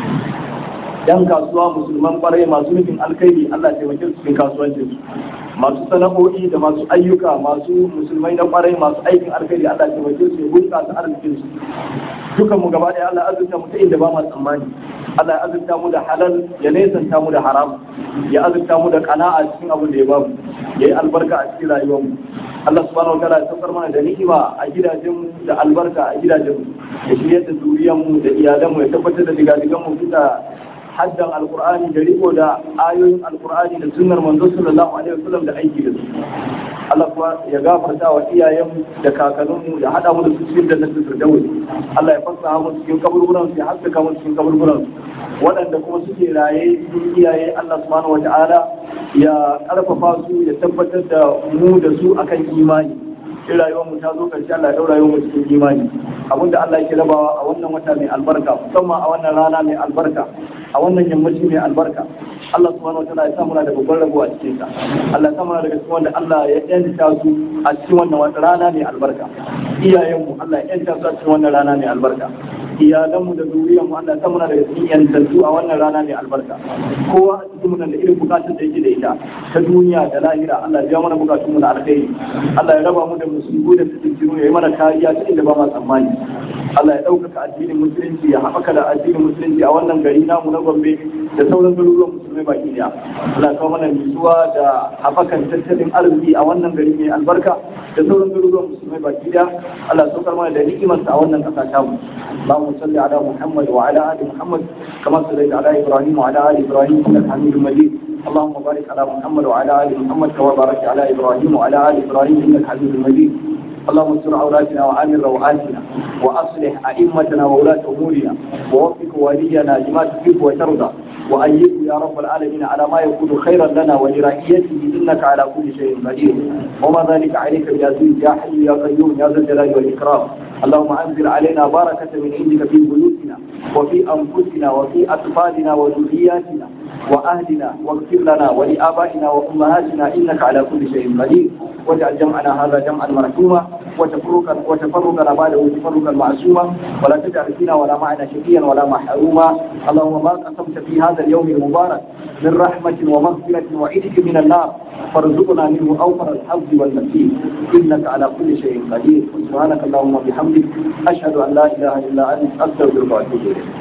yan kasuwa musulman kwarai masu nufin alkhairi Allah ya taimake su cikin kasuwancin su masu sana'o'i da masu ayyuka masu musulmai na kwarai masu aikin alkhairi Allah ya taimake su ya bunƙasa arzikin su dukan mu gaba ɗaya Allah ya azurta mu ta inda ba mu tsammani Allah ya azurta mu da halal ya nesanta mu da haram ya azurta mu da kana'a cikin abin da ya bamu ya yi albarka a cikin rayuwar mu Allah subhanahu wa ta'ala ya saukar mana da ni'ima a gidajen da albarka a gidajen mu ya shiryar da zuriyar mu da iyalan mu ya tabbatar da digadigan mu bisa haddan alkur'ani da riko da ayoyin alkur'ani da sunnar manzo sallallahu alaihi wasallam da aiki da su Allah kuma ya gafarta wa iyayen da kakanninmu da hada mu da su cikin jannatin firdaus Allah ya fasaha mu cikin kaburburan su ya haskaka mu cikin kaburburan su waɗanda kuma suke raye cikin iyaye Allah subhanahu wa ta'ala ya karfafa su ya tabbatar da mu da su akan imani in rayuwar mu ta zo karshe Allah ya daura rayuwar mu cikin imani abinda Allah yake rabawa a wannan wata mai albarka musamman a wannan rana mai albarka a wannan yammaci mai albarka Allah subhanahu wa ta'ala ya samu da babban rabo a cikin sa Allah ya samu daga cikin wanda Allah ya yanta su a cikin wannan wata rana mai albarka iyayen mu Allah ya yanta su a cikin wannan rana mai albarka iyalan mu da zuriyar mu Allah ya samu daga cikin yantattu a wannan rana mai albarka kowa a cikin mu da irin bukatun da yake da ita ta duniya da lahira Allah ya biya mana bukatun mu na alkhairi Allah ya raba mu da musulmi da fitintinu ya yi mana kariya ta inda ba ma tsammani Allah ya ɗaukaka addinin musulunci ya haɓaka da addinin musulunci a wannan gari namu na Gombe da sauran garuruwan musulmai baki daya Allah ya kawo mana nutsuwa da haɓakan tattalin arziki a wannan gari mai albarka da sauran garuruwan musulmai baki daya Allah ya saukar mana da ni'imarsa a wannan ƙasa tamu Allahumma salli ala Muhammad wa ala ali Muhammad kama sallaita ala Ibrahim wa ala ali Ibrahim innaka Hamidum Majid اللهم بارك على محمد وعلى ال محمد كما باركت على ابراهيم وعلى ال ابراهيم انك حميد مجيد اللهم استر عوراتنا وامن روعاتنا واصلح ائمتنا وولاة امورنا ووفق ولينا لما تحب وترضى وأيده يا رب العالمين على ما يكون خيرا لنا ولرعيته إنك على كل شيء قدير وما ذلك عليك بعزيز يا حي يا قيوم يا ذا الجلال والإكرام اللهم أنزل علينا بركة من عندك في بيوتنا وفي أنفسنا وفي أطفالنا وذرياتنا وأهلنا واغفر لنا ولآبائنا وأمهاتنا إنك على كل شيء قدير واجعل جمعنا هذا جمعا مرحوما وتفرقا وتفرقنا بعده تفرقا معصوما ولا تجعل فينا ولا معنا شقيا ولا محروما اللهم ما قسمت في هذا اليوم المبارك من رحمة ومغفرة وعتق من النار فارزقنا منه أوفر الحظ والنصيب إنك على كل شيء قدير سبحانك اللهم وبحمدك أشهد أن لا إله إلا أنت أستغفرك وأتوب إليك